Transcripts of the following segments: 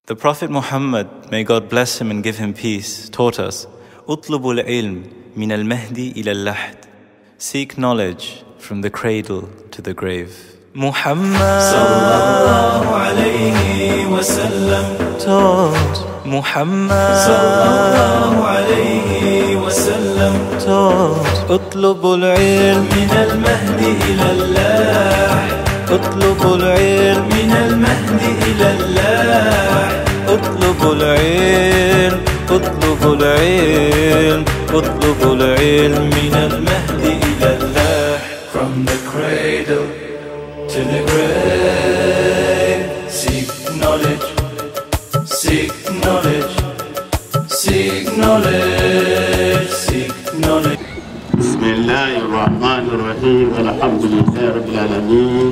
The Prophet Muhammad, may God bless him and give him peace, taught us, اطلبوا العلم من المهدي إلى اللحد. Seek knowledge from the cradle to the grave. Muhammad sallallahu alayhi wa sallam taught. Muhammad sallallahu alayhi wa sallam taught. اطلبوا العلم من المهد إلى اللحد اطلبوا العلم من المهد إلى اللحد اطلبوا العلم اطلبوا العلم اطلبوا العلم من المهد إلى اللحد From the cradle to the grave Seek knowledge, seek knowledge, seek knowledge, seek knowledge بسم الله الرحمن الرحيم الحمد لله رب العالمين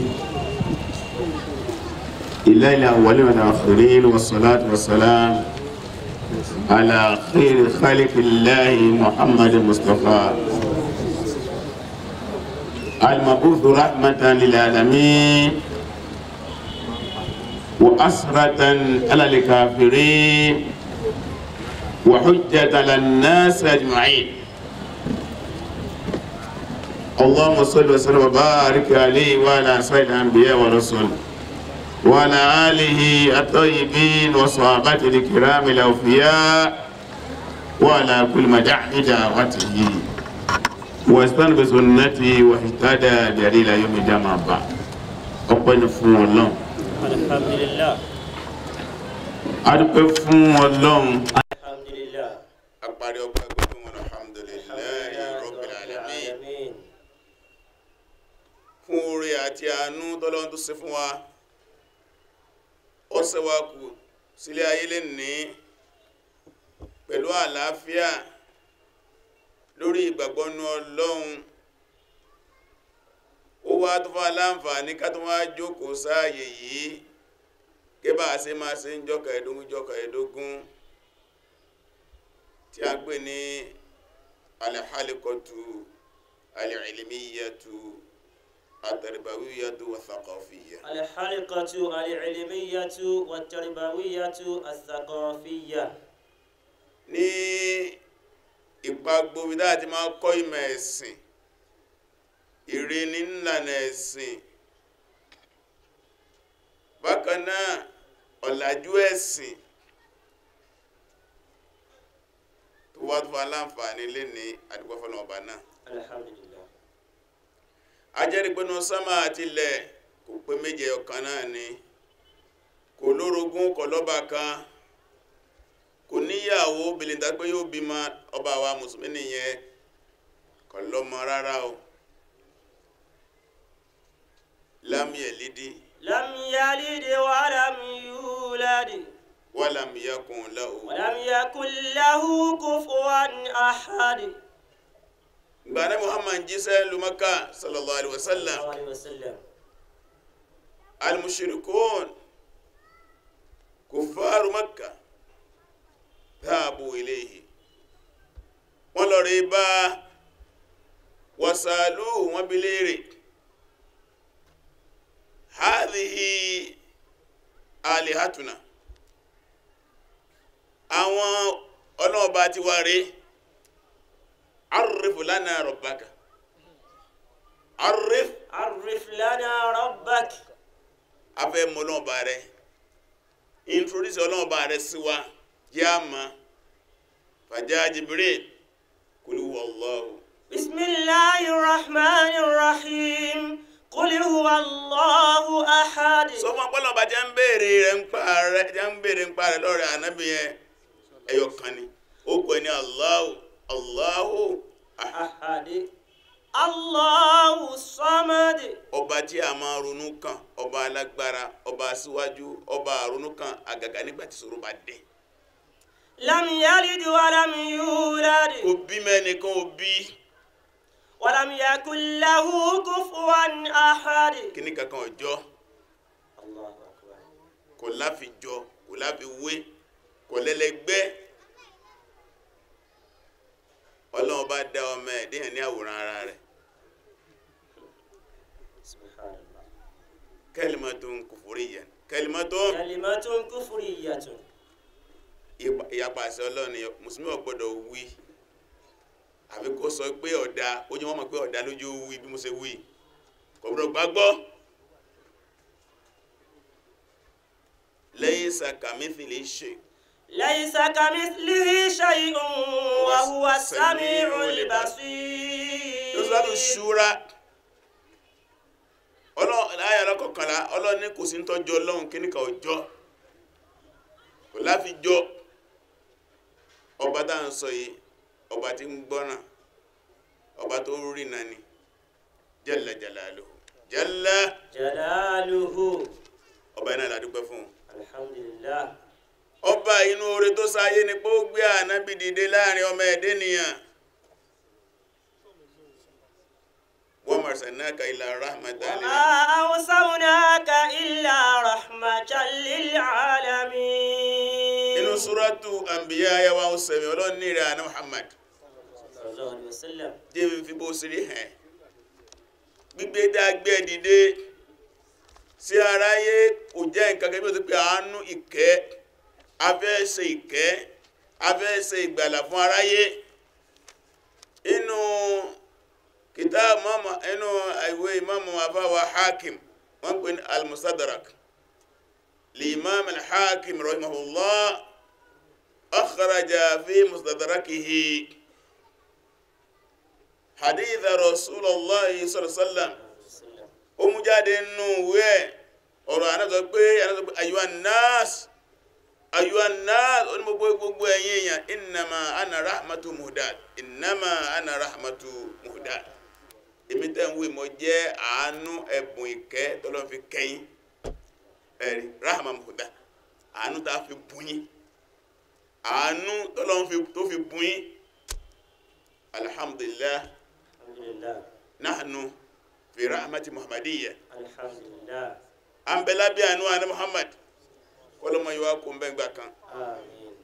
إله الأولين والآخرين والصلاة والسلام على خير خلق الله محمد المصطفى المبعوث رحمة للعالمين وأسرة على الكافرين وحجة على الناس أجمعين اللهم صل وسلم وبارك عليه وعلى سيد الانبياء والرسل وعلى اله الطيبين وصحابته الكرام الاوفياء وعلى كل من دعا بدعوته واستنى بسنته واهتدى دليل يوم الجمعة بعد ọpẹ́ ni fún Ọlọ́run alhamdulillah adúpẹ́ fún Ọlọ́run alhamdulillah apari ọpẹ́ gbogbo wọn alhamdulillahi rabbil alamin alamin fún oore àti àánú tọ́lọ́run tó ṣe fún wa ó ṣe wá kù sílé ayé lè ní pẹ̀lú àlàáfíà lórí ìgbàgbọ́nú ọlọ́run ó wá tó fún aláǹfààní ká tó wá jókòó sáàyè yìí gẹ́bà ṣe máa ṣe ń jọ́kà ẹ̀dógún jọ́kà ẹ̀dógún tí a gbé ní alhalikọtu alilmiyatu atarbawiyatu wa thaqafiyya الحلقة العلمية والتربوية الثقافية ní ìpagbo bí dáa ti máa kọ́ ìmọ̀ ẹ̀sìn ìrìnì ńlànà ẹ̀sìn bákan náà ọ̀làjú ẹ̀sìn tó wá tó wá láǹfààní lé ní àdúgbò fọ́nà ọba náà الحمد لله ajẹ́rìgbónú sánmà àti ilẹ̀ kò pé méje ọ̀kan náà ni kò lórogún kò lọ́ba kan kò níyàwó bìlìntà pé yóò bímọ ọba wa mùsùlùmí nìyẹn kò lọ́mọ rárá o lam yalidi لم يلد ولم يولد walam yakun lahu ولم يكن له كفوا أحد gbàdá muhammad jíṣẹ́ lumaka sallallahu alaihi wasallam صلى الله عليه وسلم المشركون كفار مكة ذهبوا إليه wọ́n lọ rí bá wàsàlú wọn bí léèrè hadhihi alihatuna àwọn ọlọ́ọ̀bá ti wá rí arif lana rabbaka arif عرف لنا ربك afẹ́ mọ ọlọ́ọ̀bá rẹ̀ introduce ọlọ́ọ̀bá rẹ̀ sí wa jẹ́ àmà fàjá Jibril kul huwa Allahu بسم الله الرحمن الرحيم قل هو الله أحد sọmọ ọpọlọba jẹ́ ń béèrè rẹ̀ ń pa rẹ̀ jẹ́ ń béèrè ń pa rẹ̀ lọ́rẹ̀ ànábì yẹn ẹyọ kan ni ó kọ ní Allahu Allahu ahad. أحد الله الصمد ọba tí a máa ronú kan ọba alágbára ọba aṣíwájú ọba àronú kan àgàgà nígbà tí ṣòro bá dé لم يلد ولم يولد òbí mẹ́nìkan òbí ولم يكن له كفوا أحد kíní kankan ọjọ́ الله أكبر kò láfijọ kò láfiwé kò lẹ́lẹ́gbẹ́ ọlọ́run bá dá ọmọ ẹ̀ déyàn ní àwòrán ara rẹ̀ سبحان الله kalimatun kufuriyyan kalimatun كلمة كفرية ìyapa àṣẹ ọlọ́run mùsùlùmí ò gbọ́dọ̀ wí àfi kó sọ pé ọ̀dà ó jẹ́ wọ́n mọ̀ pé ọ̀dà lójú wí bí mo ṣe wí kò gbọ́dọ̀ gbàgbọ́ laysa kamithlihi shay ليس كمثله شيء وهو السميع البصير lọ́sọ̀rọ̀ ṣúra láyà lọ́kọ̀kànlá ọlọ́run ní kò sí ń tọ́jú ọlọ́run kí níkà ọjọ́ kò láfi jọ ọba tá à ń sọ yìí ọba tí ń gbọ́ràn ọba tó ń rí nani jalla jalaluhu jalla جلاله ọba iná ìlàdúpẹ́ fún un الحمد لله ọba inú oore tó sáyé ni pé ó gbé ànábì dìde láàrin ọmọ ẹ̀dẹ́ nìyàn wa ma arsalnaka illa rahmatan lil وما أرسلناك إلا رحمة للعالمين inú súrátù àmbíyá ayáwá ọ̀sẹ̀mí ọlọ́run ní ìrẹ̀ àná Muhammad صلى الله عليه وسلم jẹ́ mi fi bó sírí hàn gbígbé dágbé dìde sí aráyé kò jẹ́ nǹkan kẹ́bí ó ti pé àánú ìkẹ́ afẹ́ ṣe ìkẹ́ afẹ́ ṣe ìgbàlà fún aráyé inú kìtà mọ́mọ́ inú ìwé ìmọ̀mọ́ afáwa hakim wọ́n pè ní al-mustadrak لإمام الحاكم رحمه الله أخرج في مستدركه حديث رسول الله صلى الله عليه وسلم ó mú jáde nínú ìwé ẹ̀ ọ̀rọ̀ ànáṣọ pé ànáṣọ pé ayuha nas ayuha nas ó ní gbogbo gbogbo ẹ̀yin èèyàn innama ana rahmatu muhdad innama ana rahmatu muhdad èmi tẹ́ ń wí mo jẹ́ àánú ẹ̀bùn ìkẹ́ tọ́lọ́ fi kẹ́yìn ẹ̀rí rahma muhdad àánú tá a fi bùyín àánú tọ́lọ́ tó fi bùyín alhamdulillah الحمد لله nahnu fi rahmati muhammadiyya الحمد لله an bẹ lábẹ́ àánú àná muhammad kọlọmọ yìí wá kó ń bẹ gbà kan آمين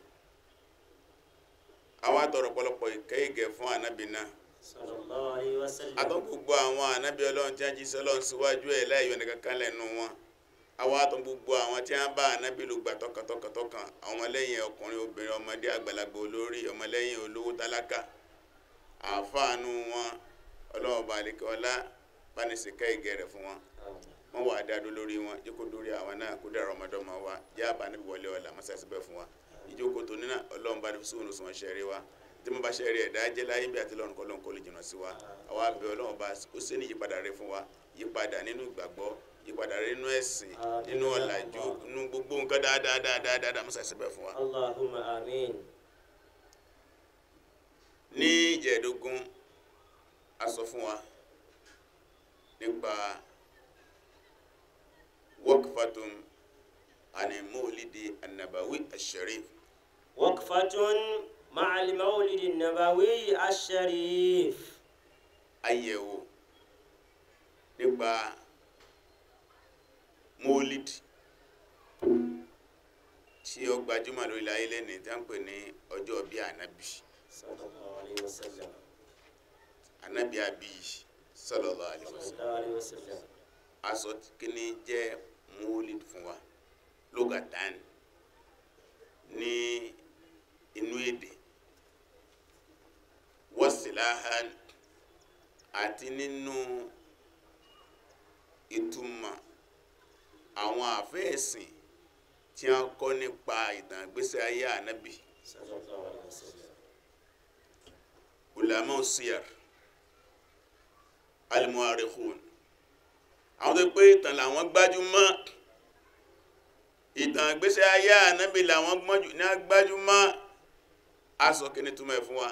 àwọn àtọrọ pọ̀lọpọ̀ ìkẹ́ ìgẹ̀ fún ànábì náà صلى الله عليه وسلم àtọ́ gbogbo àwọn ànábì ọlọ́run tí wọ́n jí sọ́lọ́run síwájú ẹ̀ láìyọ nìkan kan lẹ́nu wọn àwọn àtọ́ gbogbo àwọn tí wọ́n bá ànábì ló gbà tọkàntọkàntọkàn àwọn ọmọlẹ́yìn ọkùnrin obìnrin ọmọdé àgbàlagbà olórí ọmọlẹ́yìn olówó tálákà àfáànú wọn ọlọ́run balẹ̀kẹ́ ọlá bánisìkẹ́ ìgẹ̀ rẹ̀ fún wọn آمين wọn wà dáadó lórí wọn jókòó dórí àwọn náà kó dára ọmọdọ́mọ wa jẹ́ àbá níbi wọlé ọ̀la mọ́sáàsì bẹ́ẹ̀ fún wa ìjókòó tó nínà ọlọ́run bá ní sóhun sùn ṣẹ́rí wa tí mo bá ṣẹ́rí ẹ̀dá jẹ́ láyé bí àti lọ́run kọ́lọ́n kó lè jìnnà sí wa àwa abẹ ọlọ́run bá ó ṣe ní ìyípadà rẹ fún wa yípadà nínú ìgbàgbọ́ yípadà rẹ nínú ẹ̀sìn nínú ọ̀làjú nínú gbogbo nǹkan dáadáa dáadáa dáadáa mọ́sáàsì bẹ́ẹ̀ fún wa. اللهم آمين ní ìjẹ́ẹ̀dógún a sọ fún wa nípa waqfatun ani mawlidi annabawi asharif وقفة مع المولد النبوي الشريف àyẹ̀wò nípa mawlid tí ó gbajúmọ̀ lórí ilẹ̀ ayé lẹ́ni tí a ń pè ní ọjọ́ bí ànábì صلى الله عليه وسلم ànábì àbí sallallahu alaihi صلى wasallam الله عليه وسلم aṣọ kíní jẹ́ mawlid fún wa lugatan ní inú èdè wasilahan àti nínú ìtumọ̀ àwọn àfẹ́ẹ̀sìn tí a kọ́ nípa ìtàn ìgbésí ayé ànábì صلى الله عليه وسلم ulama siyar almuarikhun àwọn tó pé ìtàn làwọn gbájúmọ́ ìtàn ìgbésí ayé ànábì làwọn gbọ́njú ní agbájúmọ́ aṣọ kíní túmọ̀ ẹ̀ fún wa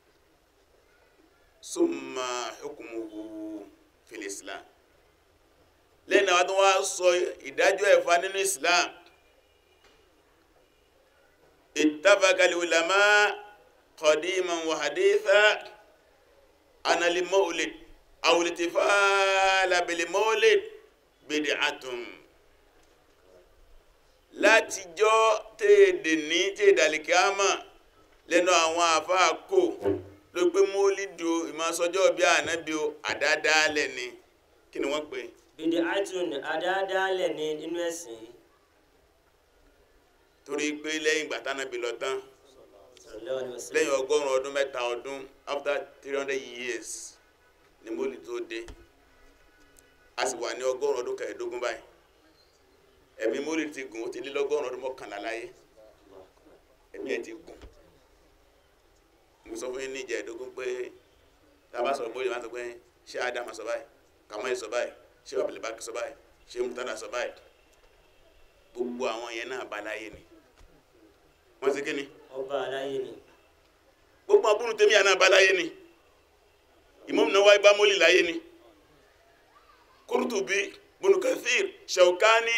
summa hukmuhu fil islam lẹ́yìn àwọn tó wá sọ ìdájọ́ ẹ̀fà nínú islam ittafaqa al-ulama qadiman wa haditha ana al-mawlid aw al-ihtifal bil-mawlid bid'atun látijọ́ tèèdè ní tèèdàlìkíámà lẹ́nu àwọn àfáà kò ló pé mólídò ìmọ̀sọ́jọ́ bí ànábí o àdádálẹ̀ ni kí ni wọ́n pè bid'atun àdáadáalẹ̀ ní inú ẹ̀sìn yìí torí pé lẹ́yìn ìgbà tánábí lọ tán sallallahu alaihi wasallam lẹ́yìn ọgọ́rùn ọdún mẹ́ta ọdún after three hundred years ni mólì tó dé a sì wà ní ọgọ́rùn ọdún kẹẹ̀ẹ́dógún báyìí ẹ̀mí mólì ti gùn ó ti lé lọ́gọ́rùn ọdún mọ́kànlá láyé ẹ̀mí ẹ̀ ti gùn mo sọ fún yín ní ìjẹ́ẹ̀dógún pé tá a bá sọ̀rọ̀ mólì máa sọ pé ṣé ádámà sọ báyìí kàmáyé sọ báyìí ṣé abdulbaki sọ báyìí ṣé mutada sọ báyìí gbogbo àwọn yẹn náà bá láyé ni wọ́n ti kí ni ọba aláyé ni gbogbo abúrú tèmi àná abáláyé ni Imam Nawawi bá mọ́lì láyé ni Qurtubi Ibn Kathir Shawkani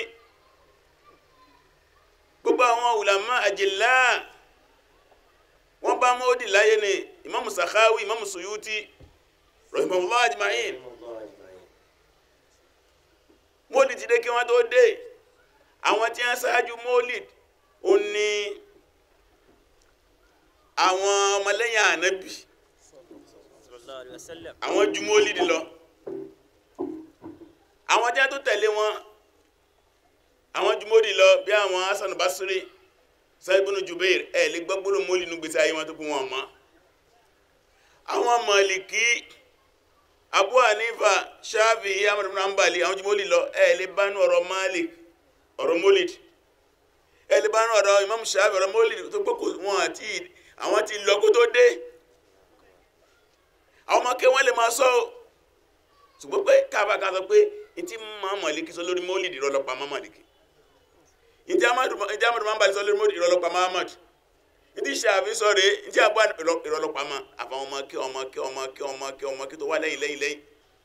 gbogbo àwọn ulama àjìlá wọ́n bá mọ́lì láyé ni Imam Sakhawi Imam Suyuti rahimahullah ajma'in Allah ajma'in mọ́lì ti dé kí wọ́n tó dé àwọn tí wọ́n ṣáájú mọ́lì ó ní àwọn ọmọlẹ́yìn ànábì sallallahu alaihi wasallam àwọn ju mólídì lọ àwọn tí a tó tẹ̀lé wọn àwọn ju mólídì lọ bí àwọn Hasan Basri Sa'id Jubair ẹ̀ lè gbọ́gbọ́rọ̀ mólídì nínú gbèsè ayé wọn tó kún wọn mọ́ àwọn Maliki Abu Hanifa Shafi'i Ahmad ibn Hanbali àwọn ju mólídì lọ ẹ̀ lè bá nú ọ̀rọ̀ Malik ọ̀rọ̀ mólídì ẹ̀ lè bá nú ọ̀rọ̀ Imam Shafi'i ọ̀rọ̀ mólídì tó gbọ́ kò wọn àti àwọn ti lọ kó tó dé àwọn ọmọ kẹwọn lè máa sọ ọ ṣùgbọ́n pé káàbà kan sọ pé n ti máa mọ̀lẹ́kì sọ lórí mọ́lìdì ìrọlọ́pàá máa mọ̀lẹ́kì n ti amadu máa ń balẹ̀ sọ lórí mọ́lìdì ìrọlọ́pàá máa mọ̀lẹ́kì n ti ṣàfi sọ rèé n ti àbá ìrọlọ́pàá máa àfàwọn ọmọ kí ọmọ kí ọmọ kí ọmọ kí ọmọ kí tó wá lẹ́yìn lẹ́yìn lẹ́yìn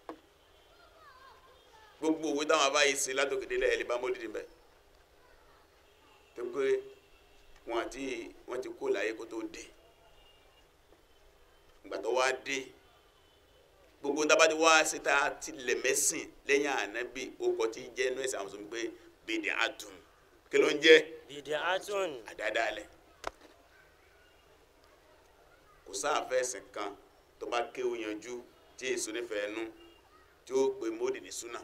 gbogbo òwe táwọn abáyé ṣe látòkèdè lẹ́yìn lè bá mọ́lìdì bẹ́ẹ̀ tó pé wọn àti wọn ti kó láyé kó tó dé ìgbà tó wá dé gbogbo dábàdí wá síta ti lẹ̀mẹ́sìn lẹ́yìn ànábì okọ̀ tí jẹ́ inú ẹ̀sìn àwọn sọ pé bèdè àtún kí ló ń jẹ́ bid'atun àdádálẹ̀ kò sáàfẹ́ ẹ̀sìn kan tó bá kéwù yanjú tí èso nífẹ̀ẹ́ nú tí ó pe módì ní súnà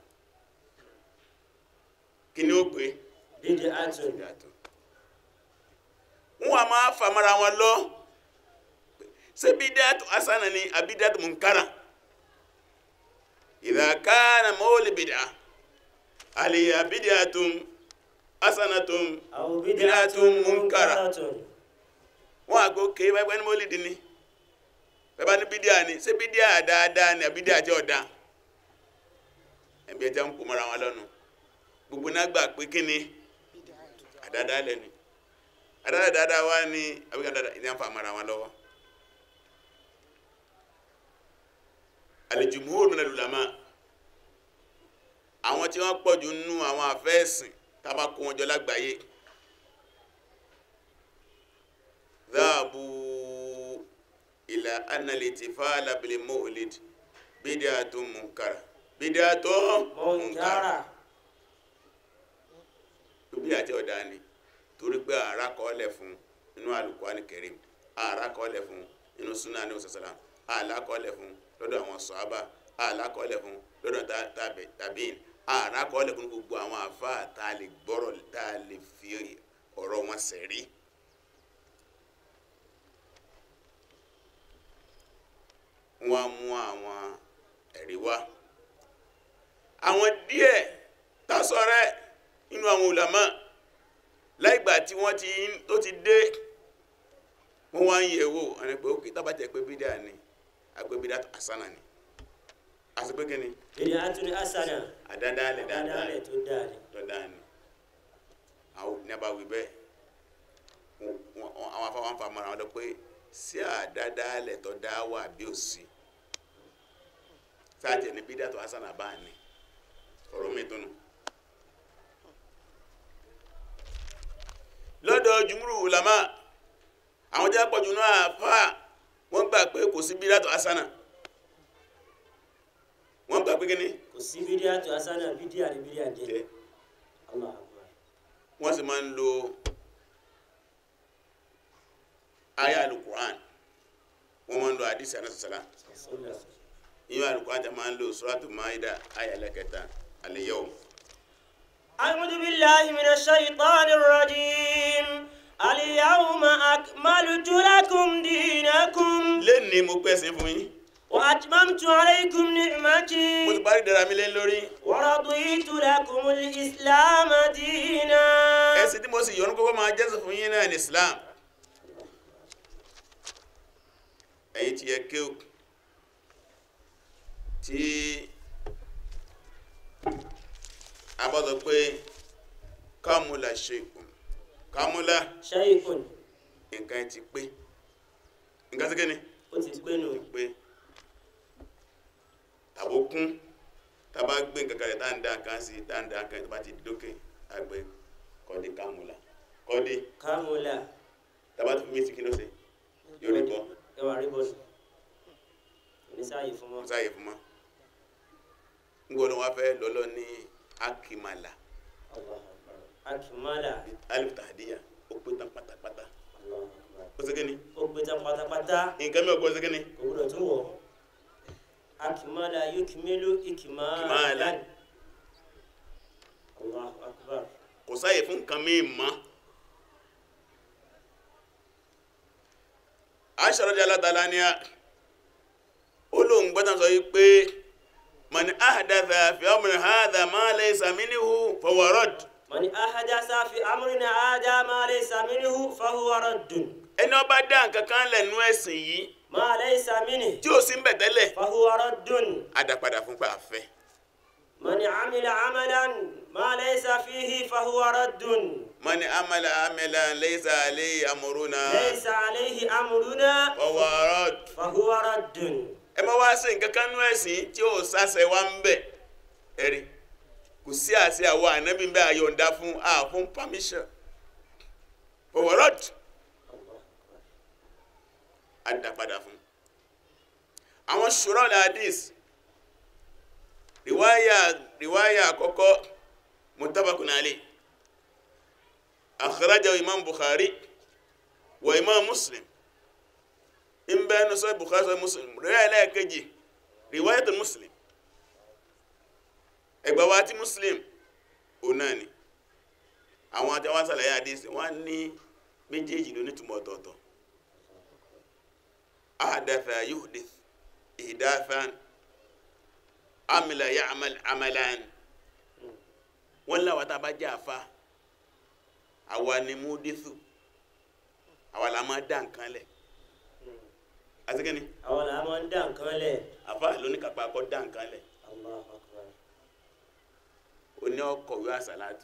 kí ni ó pe bid'atun bèdè àtún wọn a máa famara wọn lọ ṣé bídàtú asana ni àbídàtú munkara idha kana mawli bid'a aliya bid'atun hasanatun aw bid'atun bid'atun munkara munkaratun wọn àgbo ké pẹpẹ ní mọ́lìdì ni pẹpẹ ní bídíà ni ṣé bídíà dáadáa ni àbídíà jẹ́ ọ̀dá ẹ̀bí ẹja ń kó mọ́ra wọn lọ́nu gbogbo náà gbà pé kí ni àdáadáa lẹ́ni àdáadáa dáadáa wá ní àbíkà dáadáa ìdí àǹfà mọ́ra wọn lọ́wọ́ al-jumhur min al-ulama àwọn tí wọ́n pọ̀jù nínú àwọn àfẹ́ẹ̀sìn tá a bá kó wọn jọ lágbàáyé ذهبوا إلى أن الاحتفال بالمولد بدعة منكرة بدعة منكرة munkara bí àti ọ̀dà ni torí pé ààrá kọ́ọ̀lẹ̀ fún inú Al-Qur'an Karim ààrá kọ́ọ̀lẹ̀ fún inú súnà ní òsàsàlám ààlá kọ́ọ̀lẹ̀ fún lọ́dọ̀ àwọn sọ̀hábà ààlá kọ́ọ̀lẹ̀ fún lọ́dọ̀ tá- tàbí- tàbíìn ààrá kọ́ọ̀lẹ̀ fún gbogbo àwọn àfáà tá a lè gbọ́rọ̀ tá a lè fi ọ̀rọ̀ wọn sẹ̀rí. wọ́n á mú àwọn ẹ̀rí wá àwọn díẹ̀ tásọ̀rẹ́ nínú àwọn ulama láìgbà tí wọ́n ti tó ti dé wọ́n wá ń yẹ̀ wò ẹni pé ókè tábàtẹ̀ pé bídà ni àgbẹ̀ bídà àsánà ni àti pé kíni bid'atun hasana àdádálẹ̀ dáadáa dáadáa tó dáa ni dandan ni àwọn ní abáwí bẹ́ẹ̀ wọ́n- wọ́n- àwọn afáwọn fa mọ́ra wọn lọ pé sí àdádálẹ̀ tó dá wà bí ò sí sáàtì ní bídà tó àsánà bá ní ọ̀rọ̀ mi tó nù. lọ́dọ̀ jùmúrù ulama àwọn jẹ́ pọ̀jù náà fà wọ́n gbà pé kò sí bídà tó àsánà wọ́n gbà pé kíni kò sí bid'atun hasana bídíà ni bídíà jẹ́ jẹ́ Allah akbar wọ́n sì máa ń lo aya alukur'an wọ́n máa ń lo hadisi anasasala sallallahu inú alukur'an tẹ máa ń lo suratu maida aya lẹ́kẹta al-yawm أعوذ بالله من الشيطان الرجيم اليوم أكملت أكملت لكم دينكم lẹ́ni mo pẹ̀sìn fún yín وأتممت عليكم mo ti نعمتي parí dára mi lé lórí ورضيت لكم الإسلام دينا ẹ̀sìn tí mo sì yọ́nú kókó máa jẹ́sìn fún yín náà ní Islam ẹ̀yin tí yẹ kéw tí a bá sọ pé kámúlà ṣeikùn kámúlà شيء nǹkan ti pé nǹkan sí kíni وتتبنوا pé tàbó kún tàbá gbé nǹkan kalẹ̀ tá ń dá nǹkan sí tá ń dá nǹkan tó bá ti dókè àgbẹ̀ kọ́dé kámúlà kọ́dé كاملا tàbá tó fi mí sí kí ló ṣe yóò rí bọ́ ẹwà rí bọ́ọ̀lù oníṣàyè fún wọn. kò sáàyè fún mọ́ ń gbọ́dọ̀ wá fẹ́ lọ́lọ́ ní akimala Allahu Akbar. akimala alif tahdiya ó pé tán pátápátá Allahu Akbar. ó ṣe kíni ó gbé tán pátápátá nǹkan mi ò gbọ́ ṣe kíni kò gbúdọ̀ tún wọ̀ akimala yukmilu Ikmalan. ikmalan Allahu Akbar. kò sáàyè fún nǹkan mi mọ́ Aisha radiyallahu ta'ala anha ó lóun gbọ́dọ̀ sọ yìí pé man ahdatha fi amri hadha ma laysa minhu fahuwa radd man ahadasa fi amrina hada ma laysa minhu fahuwa raddun ẹni ó bá dá nǹkan kan lẹ́nu ẹ̀sìn yìí ma laysa minhu tí ò sí ń bẹ̀ tẹ́lẹ̀ fahuwa raddun á dá padà fún pé àfẹ́ man amila amalan ma laysa fihi fahuwa raddun man amala amalan laysa alayhi amruna laysa alayhi amruna fahuwa radd fahuwa raddun ẹ má wá sí nǹkan kan nú ẹ̀sìn tí ò sáṣẹ wá ń bẹ̀ ẹ̀rí kò sí àṣẹ àwọn ànábì ń bẹ àyọ̀ǹda fún a fún permission fahuwa radd á dá padà fún àwọn ṣùrọ̀ ní hadith riwaya riwaya àkọ́kọ́ mutabakun alayh akhrajahu imam bukhari wa imam muslim in bẹ́ẹ̀nu sọ bukhari sọ muslim riwaya lẹ́ẹ̀kejì riwayatul muslim ẹgbà wa ti muslim òun náà ni àwọn àti àwọn sàlàyé hadith wọ́n ní méjèèjì ló nítumọ̀ ọ̀tọ̀ọ̀tọ̀ ahdatha yuhdith ihdathan amila ya'mal amalan wọ́n láwọn tá a bá jẹ́ àfa àwa ni múdísù àwa la máa dá nǹkan lẹ̀ àtikẹ́ni àwọn làá máa ń dá nǹkan lẹ̀ àfa lóníkàpá kọ́ dá nǹkan lẹ̀ Allahu Akbar. oní ọkọ̀wé àsàlátù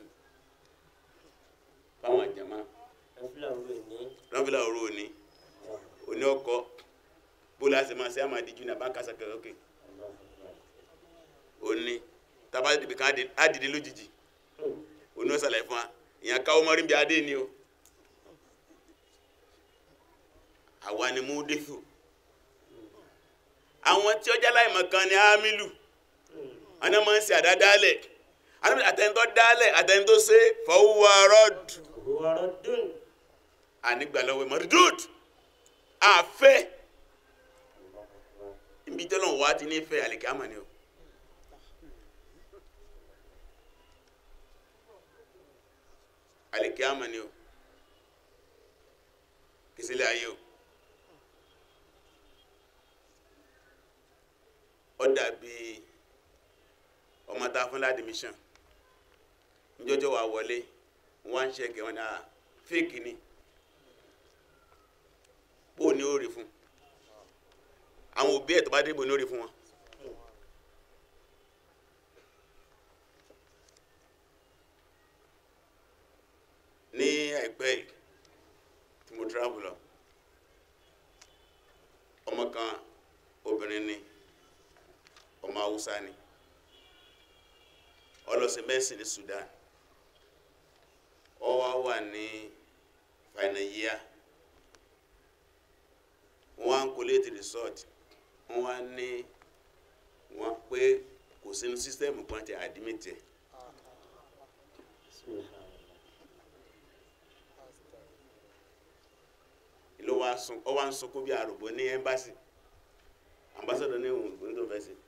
fáwọn àjàmá ẹ̀fúlà wo ní rọ́bìlà òru òní oní ọkọ̀ bó láti máa ṣe àmà díjú ní àbákásá kẹrọkẹ Allahu Akbar. òní tábà dìbì kan á dìde lójijì òní ó ṣàlàyé fún wa ìyẹn káwọ́ mọ́rí bí adé ni o àwa ni múdísù àwọn tí ọjà láìmọ̀ kan ni ámìlù àwọn máa ń ṣe àdádálẹ̀ àtẹnitọ́ dálẹ̀ àtẹnitọ́ ṣe fọwọ́ rọ́d huwa raddun ànígbàlọ́wọ́ mọ̀rìdúd àfẹ́ ibi tọ́lọ̀ wá ti ní fẹ́ àlèkè àmà ni o àlèkè àmà ni o kìsílẹ̀ ayé o ó dàbí ọmọ tá a fún ládìmíṣàn njọjọ wà wọlé wọn ń ṣẹkẹ wọn náà fíìkì ni bó ni ó rí fún àwọn òbí ẹ̀ tó bá dé bó ni ó rí fún wọn. ní àìpẹ́ yìí tí mo travel lọ ọmọ kan obìnrin ni ọmọ haúsá ni ọlọsẹ mẹsìn ní Sudan ó wá wà ní final year wọn á collate result wọn wá ní wọn pé kò sínú system kan ti admit ẹ ló wá sun ọ wá ń sunkún bí arúgbó ní embassy ambassador ní òun òun tó fẹ́ sí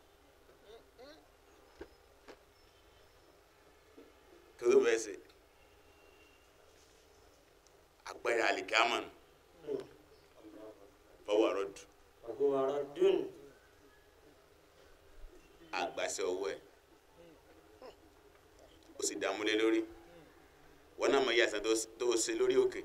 kí ló fẹ́ sí àpẹẹrẹ àlìkámà nù fọwọ́ àrọ́dù وهو رد àgbàṣe ọwọ́ ẹ̀ ó sì dààmú lé lórí wọn náà mọ iye àìsàn tó- tó ṣe lórí òkè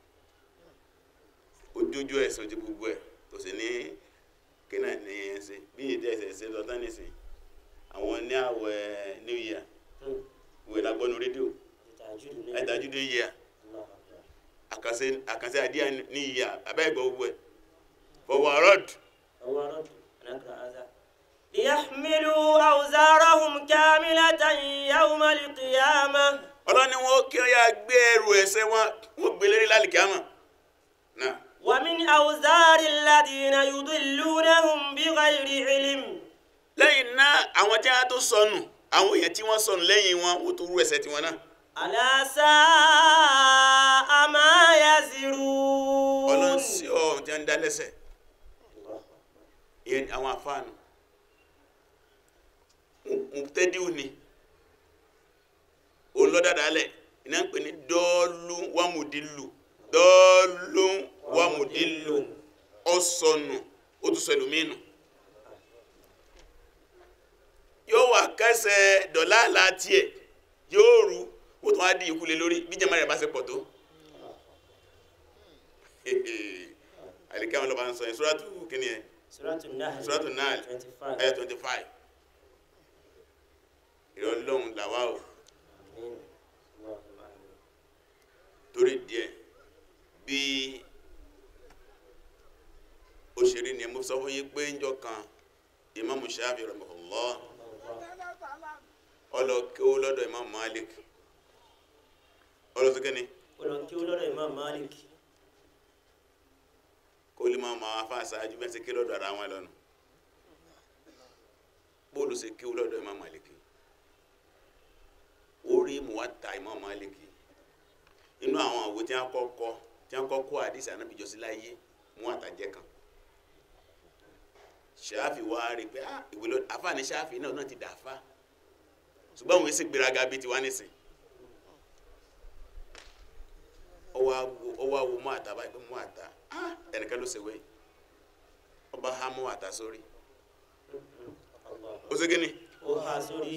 ojújú ẹ̀sùn ti gbogbo ẹ̀ tó sì ní kíná ní ẹ̀ ṣe bí ìdí ẹ̀sẹ̀ ṣe lọ tán nìsín àwọn ní àwẹ̀ new year ìwé lágbọ́nu rédíò تهجد ẹ̀dájú new year الله أكبر àkànṣe àkànṣe àdíyà ní year abẹ́ ìgbọ́ gbogbo ẹ̀ fọwọ́ àrọ́dù هو رد نقرأ هذا ليحملوا أوزارهم كاملة يوم القيامة ọlọ́ni wọn kí ọ yà gbé ẹrù ẹ̀ṣẹ̀ wọn wọn gbé lérí lálìkí àmọ́ náà. ومن أوزار الذين يضلونهم بغير علم lẹ́yìn náà àwọn tí wọ́n tó sọnù àwọn èèyàn tí wọ́n sọnù lẹ́yìn wọn ó tó rú ẹsẹ̀ tiwọn náà ألا ساء ما يزرون ọlọ́run sí ọ tí wọ́n ń dá lẹ́sẹ̀ ìyẹn àwọn afáànù mùtẹ́díù ni olódàdálẹ̀ iná ń pè ní dọ́ọ̀lù wàmùdílù dọ́ọ̀lù wàmùdílù ọ̀sọ̀nù ó tún sọ ẹlòmínú yóò wà kẹsẹ̀ dọ̀là láti ẹ̀ yóò rú ó tún wá di ìkulè lórí bí jẹ́mọ́ rẹ̀ bá ṣe pọ̀ tó àlìkẹ́ àwọn ọlọ́ba ń sọ yẹn sóràtù kíni ẹ̀ سورة النحل sóràtù náà 25 ẹ̀ 25 ìrọ̀lọ́hun làwà o آمين. اللهم آمين. torí díẹ̀ bí òṣèré ni mo sọ fún yín pé ń jọ kan Imamu Shafi rahimahullah ọlọ kí ó lọ́dọ̀ Imam Malik ọlọ́sọ́kẹ́ ni Ọlọ́run kí ó lọ́dọ̀ Imam Malik kó lè máa máa fa àṣáájú bẹ́ẹ̀ sí kí lọ́dọ̀ ara wọn lọ́nu bóòlù sí kí ó lọ́dọ̀ Imam Malik orí Muwatta Imam Malik inú àwọn òwe tí wọ́n kọ́kọ́ tí wọ́n kọ́kọ́ àdìsí ànábìjọ sí láyé Muwatta jẹ́ kan Ṣáfì wá rí pé ah ìwé lọ àfáàní Ṣáfì náà náà ti dà fá ṣùgbọ́n òun sì gbéraga bíi tiwa nísìn ọwọ́ awo Muwatta báyìí pé Muwatta ah ẹnìkan ló ṣèwé ọba há Muwatta sórí Allah ó ṣe kíni ó há sórí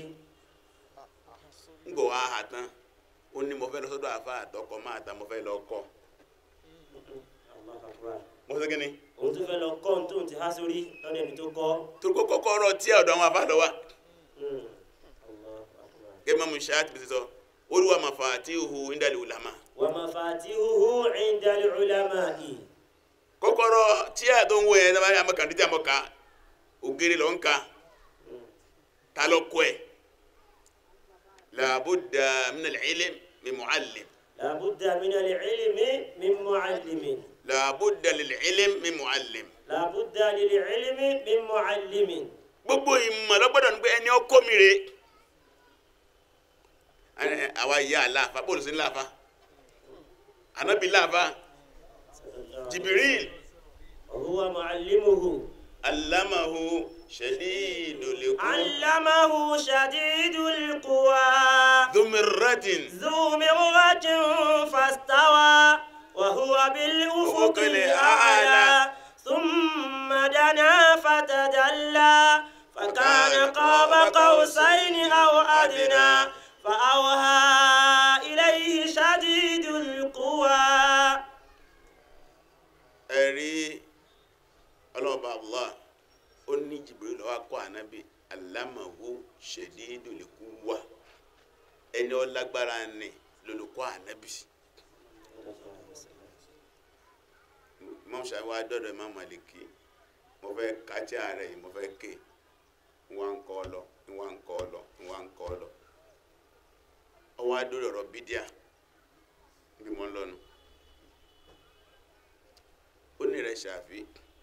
ń gbọ̀ wá hà tán ó ní mo fẹ́ lọ sọ́dọ̀ àfa àtọkọ máa ta mo fẹ́ lọ kọ́ Allah akbar mo ṣe kíni òun tó fẹ́ lọ kọ́ ohun tóun ti há sórí lọ́dọ̀ ẹni tó kọ́ torí kó kọ́kọ́ ọ̀rọ̀ tí ọ̀dọ̀ àwọn afa lọ wa Mm. Allah akbar gẹ́gẹ́ mọ́mú ṣáàtì bí sọ olúwa mafatihu indal ulama wa mafatihuhu inda al-ulama'i kọ́kọ́rọ́ tí a tó ń wọ ẹ̀ sábà àmọ́ kàdíjà àmọ́ ká ògiri lọ ń ka ta lọ kọ́ ẹ̀ làbúdà minal ilm min muallim la budda min al-ilmi min mu'allimin làbúdà lil ilm min muallim la budda lil-ilmi min mu'allimin gbogbo ìmọ̀ lọ́gbọ́dọ̀ ní pé ẹni ọkọ mi rè é àwa ìyá aláfa bóòlù sí láfa anabi láfa jibril wa huwa mu'allimuhu alamahu shadidul quwa allamahu shadidul quwa dhumiratin ذو مرة فاستوى وهو بالأفق الأعلى ثم دنا فتدلى فكان قاب قوسين أو أدنى فأوهى إليه شديد القوى ẹ̀rí ọlọ́ọ̀bá allah ó ní jibril lọ́wọ́ kọ́ anabi alamahu shadidul quwa ẹni ọlágbára ni lolùkọ́ anabi. imam shafi wa dọdọ imam maliki mo fẹ́ kàtí ààrẹ yìí mo fẹ́ ké nwa ń kọ́ lọ nwa ń kọ́ lọ nwa ń kọ́ lọ ọwọ́ adúrò ọ̀rọ̀ bídíà bí mo ń lọ́nu ó ní rẹ̀ ṣàfi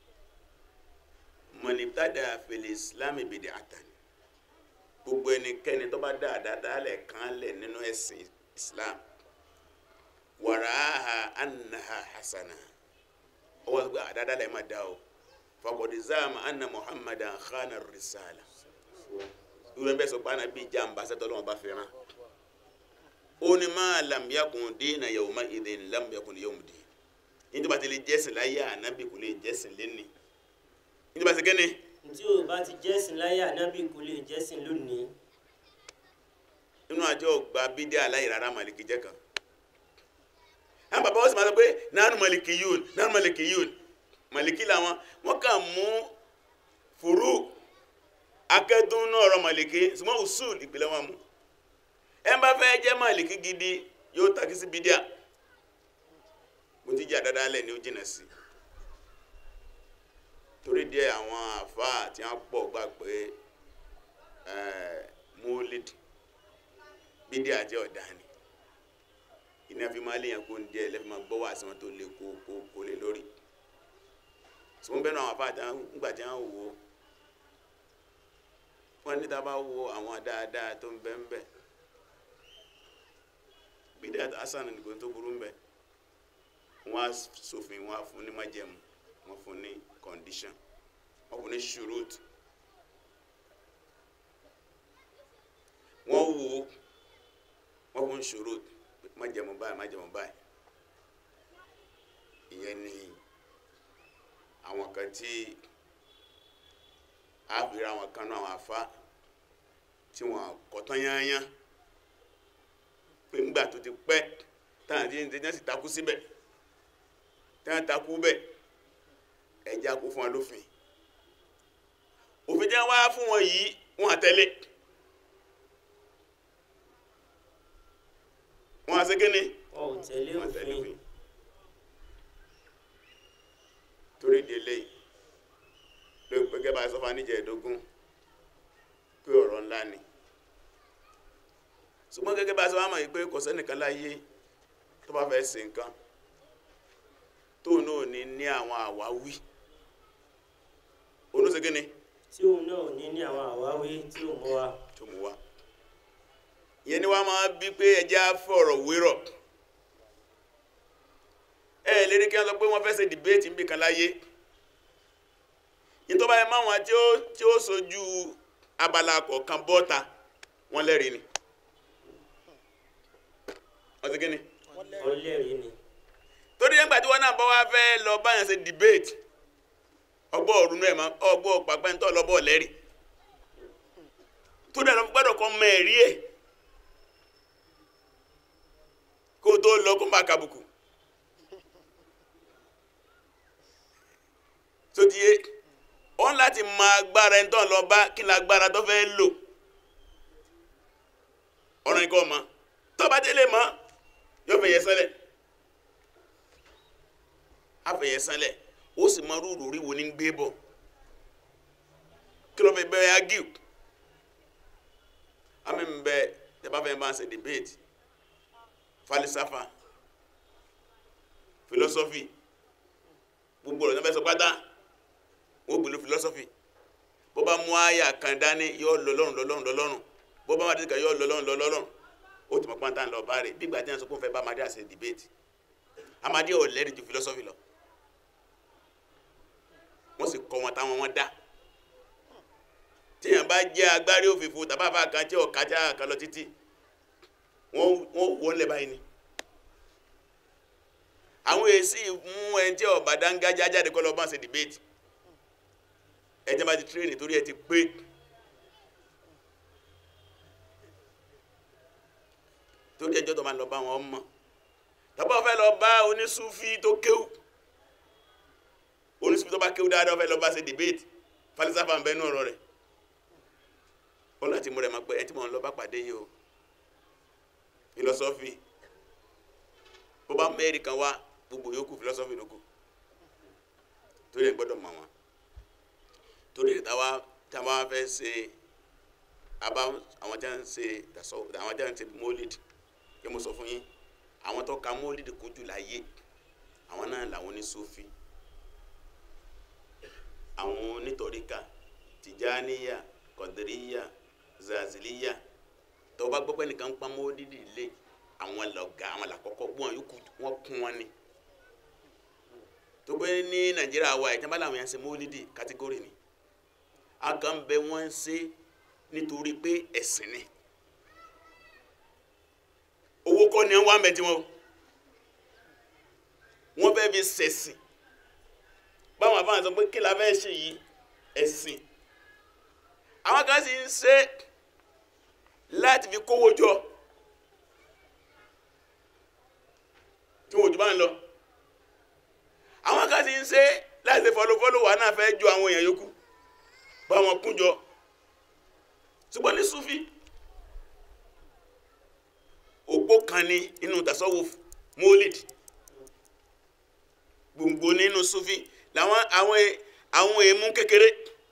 mọ̀nìtàdà fèlè islam bìdì àtàn gbogbo ẹnikẹ́ni tó bá dáadáa dálẹ̀ kan lẹ̀ nínú ẹ̀sìn islam wàràhà annaha hasana ọwọ́ sọ pé àdáadáa lẹ̀ máa dá o fakọ̀dé záàmù anna muhammadan khana risala ìwé bẹ́ẹ̀ sọ pé àná bíi jàǹbá sẹ́tọ́ lọ́wọ́ bá fẹ́ràn ó ní máa lam yakun dina yawma idhin lam yakun yawm din nítorí bá ti lè jẹ́sìn láyé ànábì kò lè jẹ́sìn lẹ́ni nítorí bá ti kẹ́ni tí o bá ti jẹ́sìn láyé ànábì kò lè jẹ́sìn lónìí nínú àjọ gba bídé aláì rárá màlìkì jẹ́ kan àwọn bàbá wọn sì máa sọ pé nánú màlìkì yún nánú màlìkì yún màlìkì làwọn wọn kàn mú fùrú akẹ́dùn náà ọ̀rọ̀ màlìkì ṣùgbọ́n usul ìpìlẹ̀ wọn mú ẹ bá fẹ́ jẹ́ màlìkì gidi yóò takí sí bídíà mo ti jẹ́ àdáda alẹ́ ni ó jìnà sí torí díẹ̀ àwọn àfáà tí wọ́n pọ̀ gbà pé mólid bídíà jẹ́ ọ̀dání iná fi máa léyàn kó ń díẹ̀ lẹ́fí máa gbọ́ wà sí wọn tó lè kó kó kó lè lórí tí wọ́n bẹ́ẹ̀ náà àwọn àfáà tí wọ́n gbà tí wọ́n wò ó wọ́n ní tá a bá wo àwọn dáadáa tó ń bẹ ń bẹ bídíà hasan nìkan tó burú ń bẹ wọ́n á ṣòfin wọ́n á fún ní májẹ̀mú wọ́n fún ní condition wọ́n fún ní shurut wọ́n wo wọ́n fún shurut májẹ̀mú báyìí májẹ̀mú báyìí ìyẹn ni àwọn kan tí a fi ra àwọn kan náà àwọn afá tí wọ́n kọ̀tán yányá pé ńgbà tó ti pẹ́ táwọn àti ẹni tí wọ́n sì takú síbẹ̀ tí wọ́n takú bẹ́ẹ̀ ẹ̀já kó fún wọn lófin òfin tí wọ́n wá fún wọn yìí wọ́n àtẹ̀lé wọ́n àṣẹ kíni wọn ò tẹ̀lé wọ́n àtẹ̀lé òfin òfin torí ìdí eléyìí ló pé gẹ́gẹ́ bá a sọ fún aníjẹ ẹ̀dógún pé ọ̀rọ̀ ńlá ni ṣùgbọ́n gẹ́gẹ́ bá a sọ fún àmọ̀ yìí pé kò sẹ́nìkan láyé tó bá fẹ́ ṣe nǹkan tó náà ní ní àwọn àwáwí onúṣe kíni tí òun náà ò ní ní àwọn àwáwí tí ò mọ wa tó mú wá ìyẹn ni wọ́n máa bí pé ẹjẹ́ á fọ̀rọ̀ wérọ̀ ẹ lérí kí wọ́n sọ pé wọ́n fẹ́ ṣe dìbéètì níbi kan láyé yìí tó bá yẹ máwọn tí ó tí ó sojú abala kọ̀ọ̀kan bọ́ta wọ́n lẹ́rìí ni wọ́n ti kí ni ọlẹ́rìí ni torí nígbà tí wọ́n náà bá wá fẹ́ lọ báyàn ṣe debate ọgbọ́ ọ̀run náà ma ọgbọ́ pàpẹ́ntọ́ lọ́bọ̀ lẹ́rì tó dẹ̀ lọ gbọ́dọ̀ kọ́ mọ ẹ̀rí ẹ̀ kó tó lọ kó máa kàbùkù tó di yé ọ́n láti mọ agbára ẹni tó ń lọ bá kí ni agbára tó fẹ́ lò ọ̀rọ̀ nǹkan ọmọ tó bá délé mọ́ yóò fẹ̀yẹ sẹ́lẹ̀ afẹ̀yẹ sẹ́lẹ̀ ó sì mọ rúurú rí wo ní gbé bọ̀ kí ló fi bẹ́ẹ̀ agiu àmì ń bẹ tẹ́bá fẹ́ bá ń ṣe debate falisafa philosophy gbogbo ọ̀rọ̀ náà fẹ́ sọ pátá wọ́n gbèlú philosophy bó bá mú àyà kan dání yóò lọ lọ́rùn lọ lọ́rùn lọ lọ́rùn bó bá má dé kan yóò lọ lọ́rùn lọ lọ́rùn ó ti mọ̀ pátá ń lọ bá rẹ̀ bí ìgbà tí wọ́n sọ pé wọ́n fẹ́ bá amadé àṣẹ debate amadé ò lẹ́rìí ju philosophy lọ wọ́n sì kọ́ wọn táwọn wọn dá tíyàn bá jẹ́ agbárí òfìfo tàbáfà kan tí ọ̀ka tí a kan lọ títí wọ́n wọ́n lẹ̀ báyìí ni àwọn èsì mú ẹni tí ọba dángájá jáde kọ́ lọ bá ń ṣe debate ẹjẹ́ bá ti tírèènì torí ẹ ti pé torí ẹjọ́ tó máa lọ bá wọn mọ̀ tàbá fẹ́ lọ bá onísúfí tó kéwù onísúfí tó bá kéwù dáadáa fẹ́ lọ bá ṣe debate falisafa ń bẹ nú ọ̀rọ̀ rẹ̀ ó láti mú rẹ̀ máa pẹ́ ẹ tí mo ń lọ bá pàdé yìí o philosophy bó bá mẹ́rin kan wá gbogbo yòókù philosophy lóko torí ẹ̀ gbọ́dọ̀ mọ̀ wọn torí ẹ̀ táwa táwa fẹ́ ṣe abá àwọn tí wọ́n ń ṣe dasọ àwọn tí wọ́n ń ṣe mólid kí mo sọ fún yín àwọn tó ka mólid kú jù láyé àwọn náà làwọn ní sufi àwọn onítọ̀ríkà tìjáníyà kọ̀dìríyà zaziliya tó bá gbọ́ pé nìkan ń pa mólid lé àwọn lọ́gà àwọn làkọ́kọ́ gbọ́n yòókù wọ́n kún wọn ni tó pé ní nàìjíríà wa ìjọba làwọn yẹn ń ṣe mólídì kátígórì ni a kàn bẹ wọ́n ń ṣe nítorí pé ẹ̀sìn ni owó kọ́ ni wọ́n á mẹ́tí wọn o wọ́n fẹ́ fi ṣẹ̀sìn báwọn àbáwọn sọ pé kí la fẹ́ ṣe yìí ẹ̀sìn àwọn kan sì ń ṣe láti fi kówó jọ tí wọ́n jù bá ń lọ àwọn kan sì ń ṣe láti fọlọ́fọlọ́ wà náà fẹ́ ju àwọn èèyàn yòókù bá wọn kún jọ ṣùgbọ́n ní súfì òpó kan ní inú tasawuf mólid gbòǹgbò nínú súfì làwọn àwọn àwọn èèmú kékeré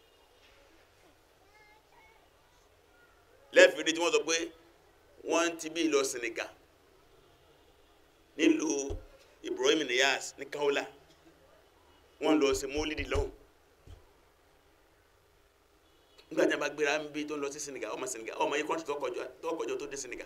lẹ́fìrí tí wọ́n sọ pé wọ́n ti bí lọ Senegal nílùú Ibrahim Niyas ní Kaula wọ́n lọ sí mólídì lọ́hùn nígbà tí a bá gbéra ń bí tó ń lọ sí Senegal ọmọ Senegal ọmọ yìí kọ́ńtì tó kọjọ tó dé Senegal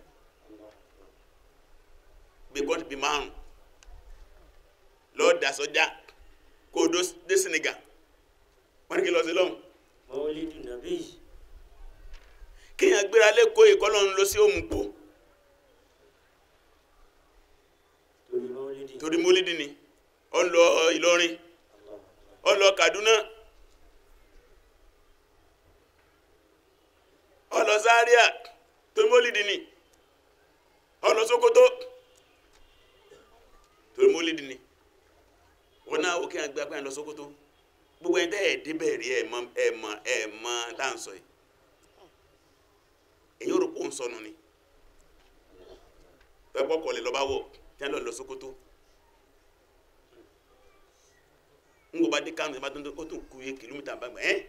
bí kọ́ńtì bí márùn lọ́ọ́ dà sọ́jà kó o dé Senegal wọ́n ní kí lọ sí lọ́hùn mawlidu nabi kíyàn gbéra lẹ́kọ̀ọ́ ìkọ́lọ́ ń lọ sí òmùpò torí mawlidi torí mólídì ni ó ń lọ Ìlọrin ó ń lọ Kaduna ó lọ Zaria torí mólídì ni ó lọ Sokoto torí mólídì ni wọn náà ó kíyàn gbé apá yẹn lọ Sokoto gbogbo ẹni tẹ́ ẹ̀ débẹ̀ rí ẹ̀ mọ ẹ̀ mọ ẹ̀ mọ dáǹsọ̀ yìí èyí ò rò pé òun sọnù ni ẹgbọ́ kọlẹ̀ lọ́ba wọ̀ tí wọ́n lọ lọ Sókótó ń gbọ́ bá dé Kánò ìbá tó ń ó tún kú iye kìlómítà bá gbà ẹ́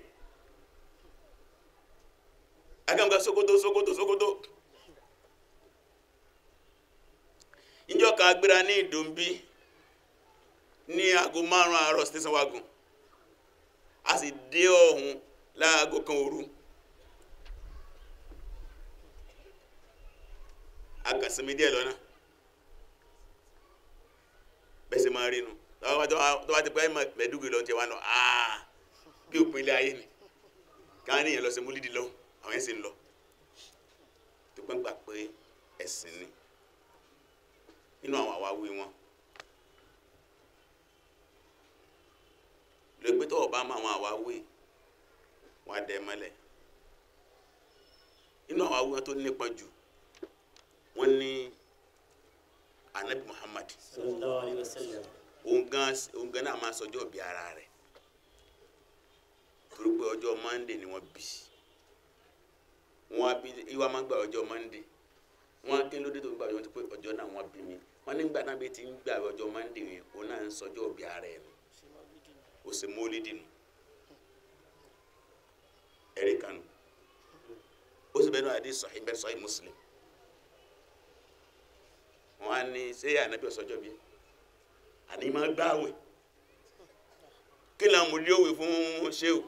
agbẹ̀mùgbà Sókótó Sókótó Sókótó ìjọ kan agbéra ní Ìdòmbí ní aago márùn-ún àárọ̀ station wagon a sì dé ọ̀hún láago kan òru. akasimi díẹ̀ lọ́nà bẹ́sẹ̀ máa rí nu tó bá ti pẹ́ mẹ́dúgbì lọ́n ti wá lọ aaa bí òpin ilé ayé ni káwọn ènìyàn lọ sí múlídìí lọ àwọn yẹn sì ń lọ tó pẹ́ ń gbà pé ẹ̀sìn ni nínú àwọn àwáwí wọn lè gbé tó ọba mọ àwọn àwáwí wọn á dẹ mọ́lẹ̀ nínú àwọn àwáwí wọn tó nípa jù wọ́n ní anabi muhammad sallallahu alayhi wa sallam òun gan òun gan náà máa sọjọ́ bí ara rẹ̀ torí pé ọjọ́ mande ni wọ́n bí wọ́n á bí ìwà máa ń gba ọjọ́ mande wọ́n á kí lóde tó ń gba ọjọ́ tó pé ọjọ́ náà wọ́n bí mi wọ́n nígbà náà bí ti ń gba ọjọ́ mande yẹn òun náà ń sọjọ́ bí ara ẹ̀ nù ó sì mólídì nù ẹ̀rí kanu ó sì bẹ́ẹ̀ náà àdé sahih bẹ́ẹ̀ sahih muslim wọn á ní ṣé ànábì ọ̀sọ́jọ́ bí àní máa gbáwẹ̀ kí ni àmúlí òwe fún ṣéwù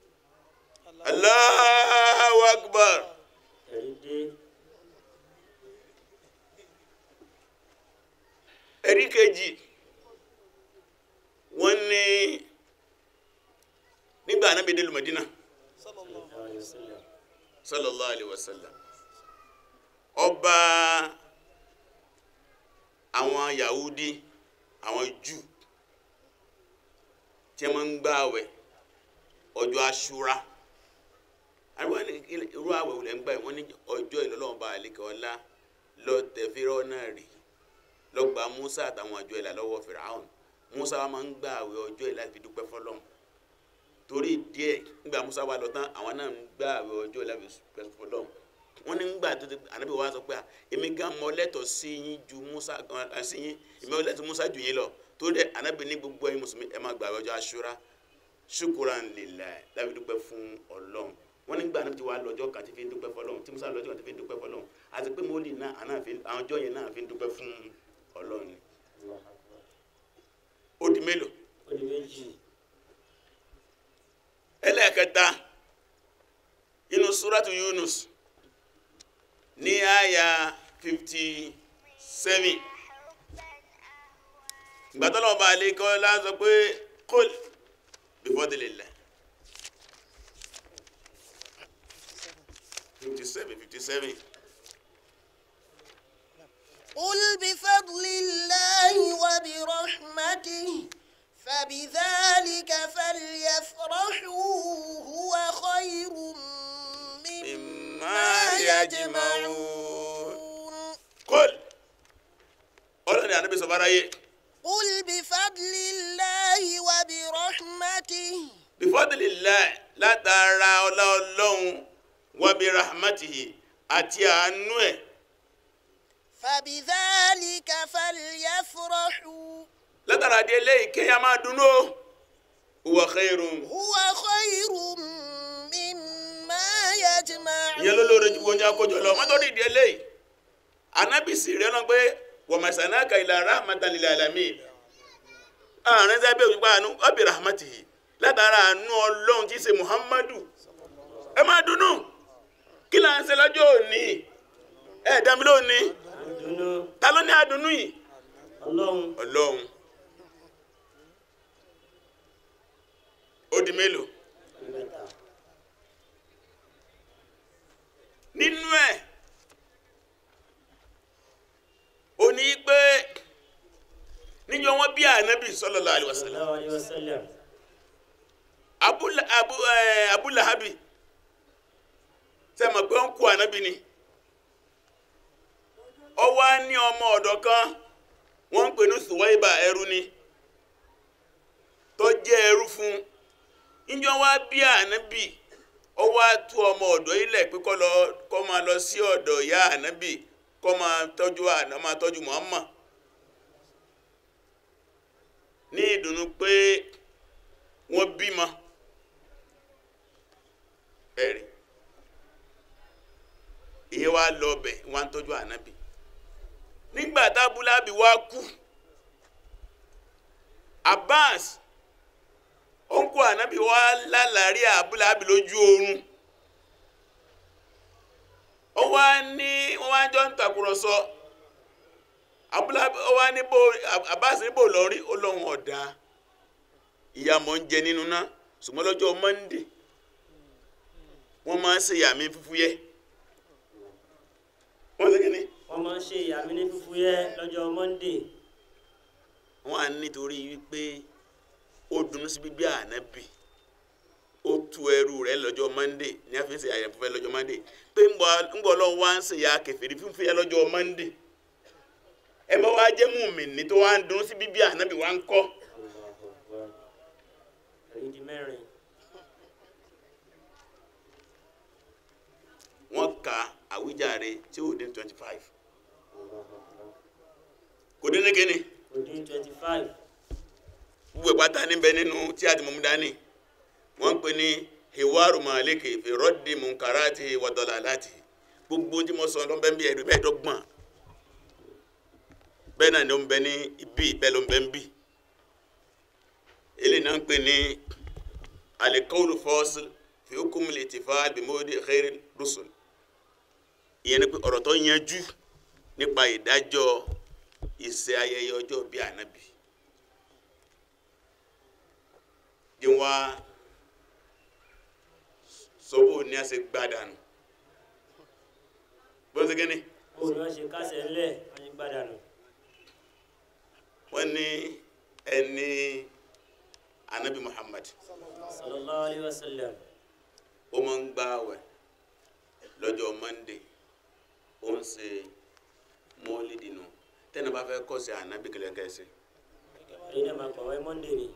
Allahu Akbar ẹ̀rí dé ẹ̀rí kejì wọ́n ní nígbà ànábì dé lu Mádínà sallallahu alayhi wa sallam sallallahu alaihi wasallam ọba àwọn yahudi àwọn jù tí wọ́n ń gbààwẹ̀ ọjọ́ aṣúra àwọn ní ilé- irú àwẹ̀ wò lẹ́ ń gbà wọ́n ní ọjọ́ ìlọ́lọ́wọ́n bá àlekè ọlá lọ tẹ fírọ́ náà rí lọ gba musa àtàwọn àjọ ìlà lọ́wọ́ fìràhùn musa wa máa ń gbààwẹ̀ ọjọ́ ìlà fi dúpẹ́ fọlọ́run torí díẹ̀ nígbà musa wa lọ tán àwọn náà ń gbààwẹ̀ ọjọ́ ìlà fi dúpẹ́ fọlọ́run wọ́n ní gbà tó ti ànábì wa sọ pé à, èmi gan mọ lẹ́tọ̀ọ́ sí yín ju musa ẹ, sí yín èmi mọ lẹ́tọ̀ọ́ musa jù yín lọ torí dẹ ànábì ní gbogbo ẹ̀yin mùsùlùmí ẹ máa gbààwẹ̀ ọjọ́ aṣúra ṣukuran lillah láfi dúpẹ́ fún ọlọ́run wọ́n nígbà náà ti wá lọ́jọ́ kan tí fi ń dúpẹ́ fọlọ́run tí musa lọ́jọ́ kan tí fi ń dúpẹ́ fọlọ́run àti pé mọ́lì náà àná fi àwọn ọjọ́ yẹn náà fi ń dúpẹ́ fún ọlọ́run ni Allahu akbar ó di mélòó ó di méjì ẹlẹ́ẹ̀kẹta inú súrátù Yunus ní àyà fifty seven gbàtọ́lọ́ ọba àlekọ́ lásọ pé kol bifadlillah fifty seven fifty seven قل بفضل الله وبرحمته فبذلك فليفرحوا هو خير مما يجمعون kọ́l ọlọ́ni ànábì sọ fara yé قل بفضل الله وبرحمته bifadilillah látara ọlá ọlọ́run wàbí rahmatihi àti àánú ẹ̀ فبذلك فليفرحوا látara di eléyìí kéèyàn máa dunnú o huwa khairun هو خير مما يجمعون ìyẹn ló lóore ju oúnjẹ akójọ lọ wọn tó di di eléyìí ànábì sì rẹ náà pé wa masanaka ila rahmatan lil alamin àárín sábẹ́ òyìnbó àánú wàbí rahmatihi látara àánú ọlọ́run tí í ṣe muhammadu ẹ máa dunnú kí là ń ṣe lọ́jọ́ òní ẹ dàmí lónìí àdùnnú ta ló ní àdùnnú yìí ọlọ́run ọlọ́run ó di mélòó mẹ́ta nínú ẹ̀ ó ní pé níjọ́ wọ́n bí ànábì sallallahu alaihi wasallam sallallahu alayhi wa sallam Abula- abu eh, abúlahabi sẹ́mọ̀ pé ó ń kú ànábì ni ó wá ní ọmọ ọ̀dọ̀ kan wọ́n ń pè ní Suwaiba ẹrú ni tó jẹ́ ẹrú fún níjọ́ wá bí ànábì ó wá tú ọmọ ọ̀dọ̀ ilẹ̀ pé kó lọ kó máa lọ sí ọ̀dọ̀ ìyá ànábì kó máa tọ́jú àná máa tọ́jú Muhammad ní ìdùnnú pé wọ́n bímọ ẹ̀rí ìyẹn wá lọ bẹ̀ wọ́n á tọ́jú ànábì nígbà tábúlábì wá kú Abbas ònkú ànábì wá lálàrí àbúlábì lójú oorun ó wá ní wọ́n wá jọ ń tàkùrọ̀sọ abúlábì ó wá ní bò Abbas ní bò lọ́rí ó lóun ọ̀dà ìyá mọ̀ ń jẹ nínú náà ṣùgbọ́n lọ́jọ́ Monday wọ́n máa ń ṣe yàmí fúfú yẹ wọ́n ṣe kíni wọ́n máa ń ṣe ìyàmí ní fúfúyẹ́ lọ́jọ́ monday wọ́n á nítorí wípé ó dunnú sí bíbí ànábì ó tu ẹrú rẹ̀ lọ́jọ́ Monday ní a fi ń ṣe àyẹ̀fọ́ fẹ́ lọ́jọ́ Monday pé ń bọ̀ lọ́wọ́ wá ń ṣe ya kẹfìrí fúfú yẹ lọ́jọ́ Monday ẹ bá wá jẹ́ mùmínì tó wá ń dunnú sí bíbí ànábì wá ń kọ́ èyí di mẹ́rin wọ́n ka àwíjàre tí ó dín twenty five kò dín ní kíni kò dín twenty five gbogbo ìpátá níbẹ̀ nínú tí a ti mọ̀mú dání wọ́n ń pè ní hiwaru maliki fi rọ́ọ̀dì munkarati wàdọ́là láti gbogbo tí mo sọ ló ń bẹ ń bí ẹ̀rí bẹ́ẹ̀ dọ́gbọ̀n bẹ́ẹ̀ náà ló ń bẹ ní ibi bẹ́ẹ̀ ló ń bẹ ń bí eléyìí náà ń pè ní alikawulu fọ́ọ̀sì fi hukumil ittifal bimodi khairi rusul ìyẹn ni pé ọ̀rọ̀ tó yanjú nípa ìdájọ́ ìṣe ayẹyẹ ọjọ́ bí ànábì di wa sọ́wọ́ ní a ṣe gbádànù bọ́n ṣe gẹ́ni ó ní wọ́n ṣe kásẹ̀ ńlẹ̀ wọ́n ṣe gbádànù wọ́n ní ẹni anabi Muhammad sallallahu alayhi wa sallam ó máa ń gbààwẹ̀ lọ́jọ́ Monday ó ń ṣe mọ́lídì nù tẹ́nà bá fẹ́ kọ́ sí anabi kẹlẹ́kẹ́sì èyí náà máa pàwọ́ monday ni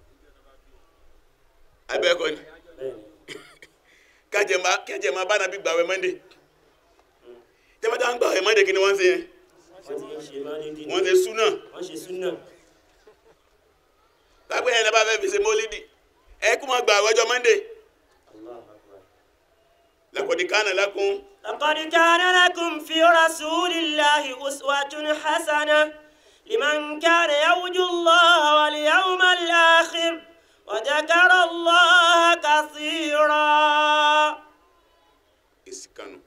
abẹ́ẹ̀kọ́ ni bẹ́ẹ̀ ni kájẹ máa kẹjẹ máa bá anabi gbààwẹ̀ Monday tẹ́mọ́tà ń gbààwẹ̀ Monday kí ni wọ́n ń ṣe yẹn wọ́n ti ń ṣe mọ́lídì ni wọ́n ṣe súnà wọ́n ṣe súnà lápẹ́ yẹn lẹ́bàá fẹ́ fi ṣe mọ́lídì ẹ kú máa gbààwẹ̀ ọjọ́ Monday Allahu akbar. laqad kana lakum لقد كان لكم في رسول الله أسوة حسنة لمن كان يرجو الله واليوم الآخر وذكر الله كثيرا ìsìkanu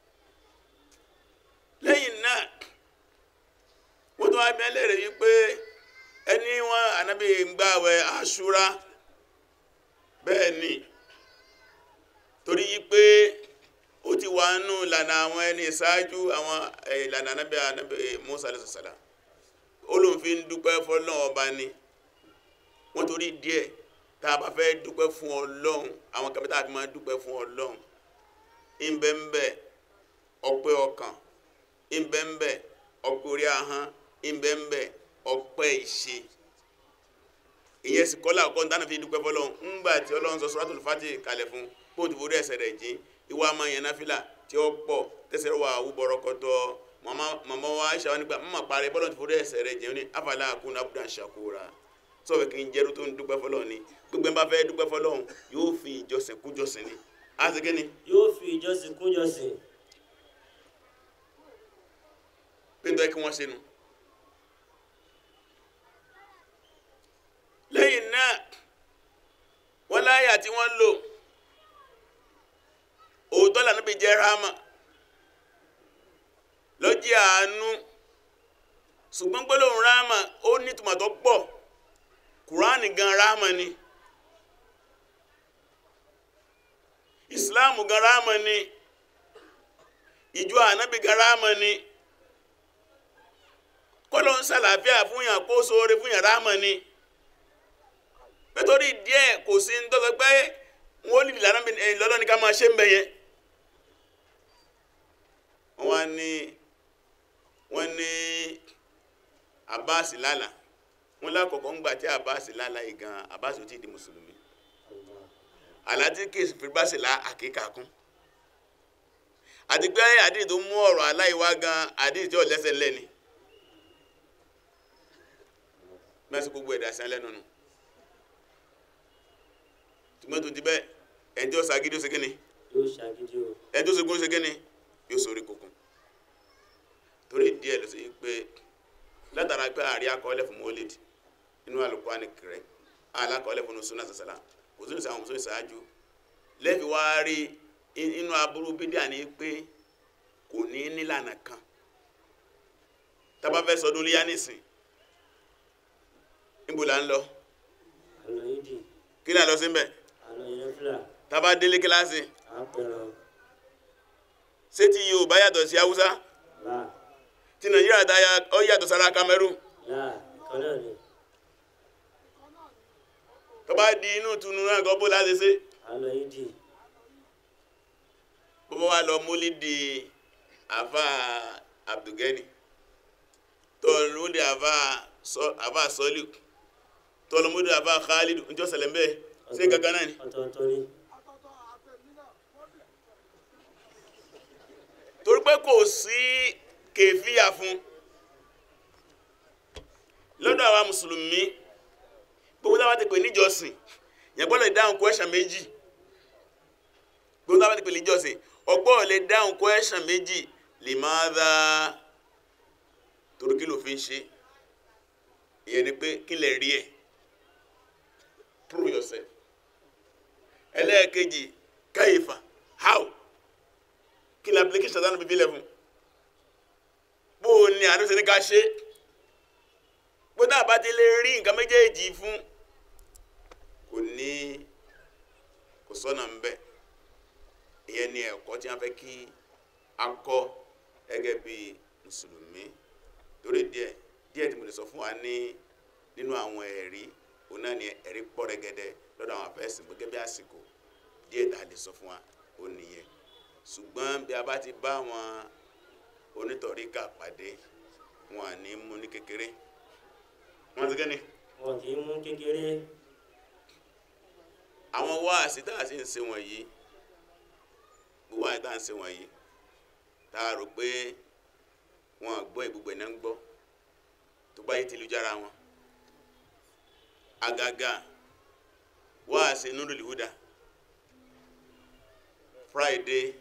lẹ́yìn náà wọ́n tún wá bí ẹlẹ́rìí wípé ẹni wọn ànábì ń gbààwẹ̀ àṣúra bẹ́ẹ̀ ni torí pé ó ti wà nù ìlànà àwọn ẹni ìṣáájú àwọn eh, ìlànà anábẹ́ anábẹ́ Musa alayhi salam olùfin dúpẹ́ fọ́lọ́run ọba ni wọ́n torí díẹ̀ tá a bá fẹ́ dúpẹ́ fún ọlọ́run àwọn kẹfẹ́ tá a fi máa dúpẹ́ fún ọlọ́run ìbẹ̀ǹbẹ̀ ọpẹ́ ọkàn ìbẹ̀ǹbẹ̀ ọpẹ́ orí ahọ́n ìbẹ̀ǹbẹ̀ ọpẹ́ ìṣe ìyẹn sì kọ́lá ọkọ̀ dáná fi dúpẹ́ fọ́lọ́run ńgbà tí ọlọ́run sọ Suratul Fatih kalẹ̀ fún kóòtù forí ẹ̀ṣẹ̀ rẹ̀ jìn ìwà máa yẹn náfìlà tí ó pọ̀ tẹ̀sẹ̀ wà wúbọ̀rọ̀ kọ́tọ́ màmá wa Aisha wa nígbà mọ́mọ́ parí bọ́lọ̀ ti forí ẹ̀ṣẹ̀ rẹ̀ jìn ní afala akuna abdan shakura sọ̀rọ̀ kí n jẹ́rú tó ń dúpẹ́ fọ́lọ́run ni gbogbo ẹ̀ bá fẹ́ dúpẹ́ fọ́lọ́run yóò fi ìjọsìn kú jọsìn ni á sì kí ni yóò fi ìjọsìn kún jọsìn pé ń tọ́ kí wọ́n ṣe nu. lẹ́yìn náà wọ́n láyà tí wọ́n lò òótọ́ lànà bí jẹ́ ráàmà lọ́jí àánú ṣùgbọ́n gbólóhùn ráàmà ó ní ìtumọ̀ tó pọ̀ kùránì gan ráàmà ni ìsìláàmù gan ráàmà ni ìjọ ànábì gan ráàmà ni kọ́lọ́ ń ṣàlàáfíà fún yàn kó sóore fún yàn ráàmà ni nítorí díẹ̀ kò sí ń tọ́sọ pé wọ́n lè lára lọ́lọ́ ní ká máa ṣe ń bẹ̀ yẹn wọ́n wá ní wọ́n ní Abbas lálà wọ́n lákọ̀ọ́kọ́ ń gbà tí Abbas lálà yìí gan Abbas ò tí ì di mùsùlùmí aláti kèsì fi bá sì lá àkíkà kún àti pé àdìrí tó mú ọ̀rọ̀ aláìwá gan àdìrí tí ò lẹ́sẹ̀ lẹ́ni mẹ́sì gbogbo ẹ̀dá sí lẹ́nu nù tùmọ́tò ti bẹ́ẹ̀ ẹni tí ó ṣàgídí ó ṣe kíni yóò ṣàgídí o ẹni tó ṣe gún ó ṣe kíni yóò sórí kòkun torí díẹ̀ ló ṣe yí pé látara pé àrí akọọ́lẹ̀ fún mọ́lẹ́dì inú Al-Qur'ani kẹrẹ alákọọ́lẹ̀ fún sunna sàṣàlá kò sínú sàwọn mùsùlùmí ṣáájú lẹ́fi wá rí inú aburú bídíà ní pé kò ní nílànà kan tá bá fẹ́ sọdún léyà nísìn níbo là ń lọ àlọ́ yídì kí ni à ń lọ sí mbẹ̀ àlọ́ yẹn fúlà tá bá délé kíláàsì àpẹẹrẹ ṣé ti Yorùbá yàtọ̀ sí Haúsá là tí Nàìjíríà tá ó yàtọ̀ sára Cameroon là ìkan náà ni tó bá di inú tunu náà gọ́ bó láti ṣe àlọ́ yídì bó bá wà lọ múlí di àfa Abdulgani tó lù di àfa sọ- àfa sọlù tó lọ múlí di àfa Khalid njọ́ sẹlẹ̀ mbẹ́ ṣé gangan náà ni. ọ̀tọ̀ọ̀tọ̀ ni torí pé kò sí kèfíà fún lọ́dọ̀ àwa mùsùlùmí gbogbo táwa ti pè níjọsìn yẹn gbọ́dọ̀ dáhùn question méjì gbogbo táwa ti pè níjọsìn ọgbọ́n lè dáhùn question méjì lè máa dá torí kí ló fi ń ṣe ìyẹn ni pé kí lè rí ẹ̀ prove yourself ẹlẹ́ẹ̀kejì káyìfà how kí ni application tánà bíbí lẹ́fún bó o ní àdúgbò ní ká ṣe gbọ́dọ̀ àbájá lè rí nǹkan méjèèjì fún kò ní kò sọ́nà ń bẹ̀ ìyẹn ni ẹ̀kọ́ tí wọ́n fẹ́ kí a kọ́ gẹ́gẹ́ bí mùsùlùmí torí díẹ̀ díẹ̀ tí mo lè sọ fún wa ní nínú àwọn ẹ̀rí òun náà ni ẹ̀rí pọ̀ rẹ́gẹ́dẹ́ lọ́dọ̀ àwọn afẹ́sìn gẹ́gẹ́ bí àsìkò díẹ̀ tá a lè sọ fún wa ó nìyẹn ṣùgbọ́n bí a bá ti bá wọn onítọ̀ríkà pàdé wọn à ní mú ní kékeré wọn ti gẹ́ni wọn kì í mú kékeré àwọn wáàsí tá a sì ń ṣe wọ̀nyí gbogbo àti tá a ń ṣe wọ̀nyí tá a rò pé wọn gbọ́ ìgbùgbẹ̀ náà ń gbọ́ tó bá yí ti lu jára wọn àgàgà wáàsí Nurul Huda Friday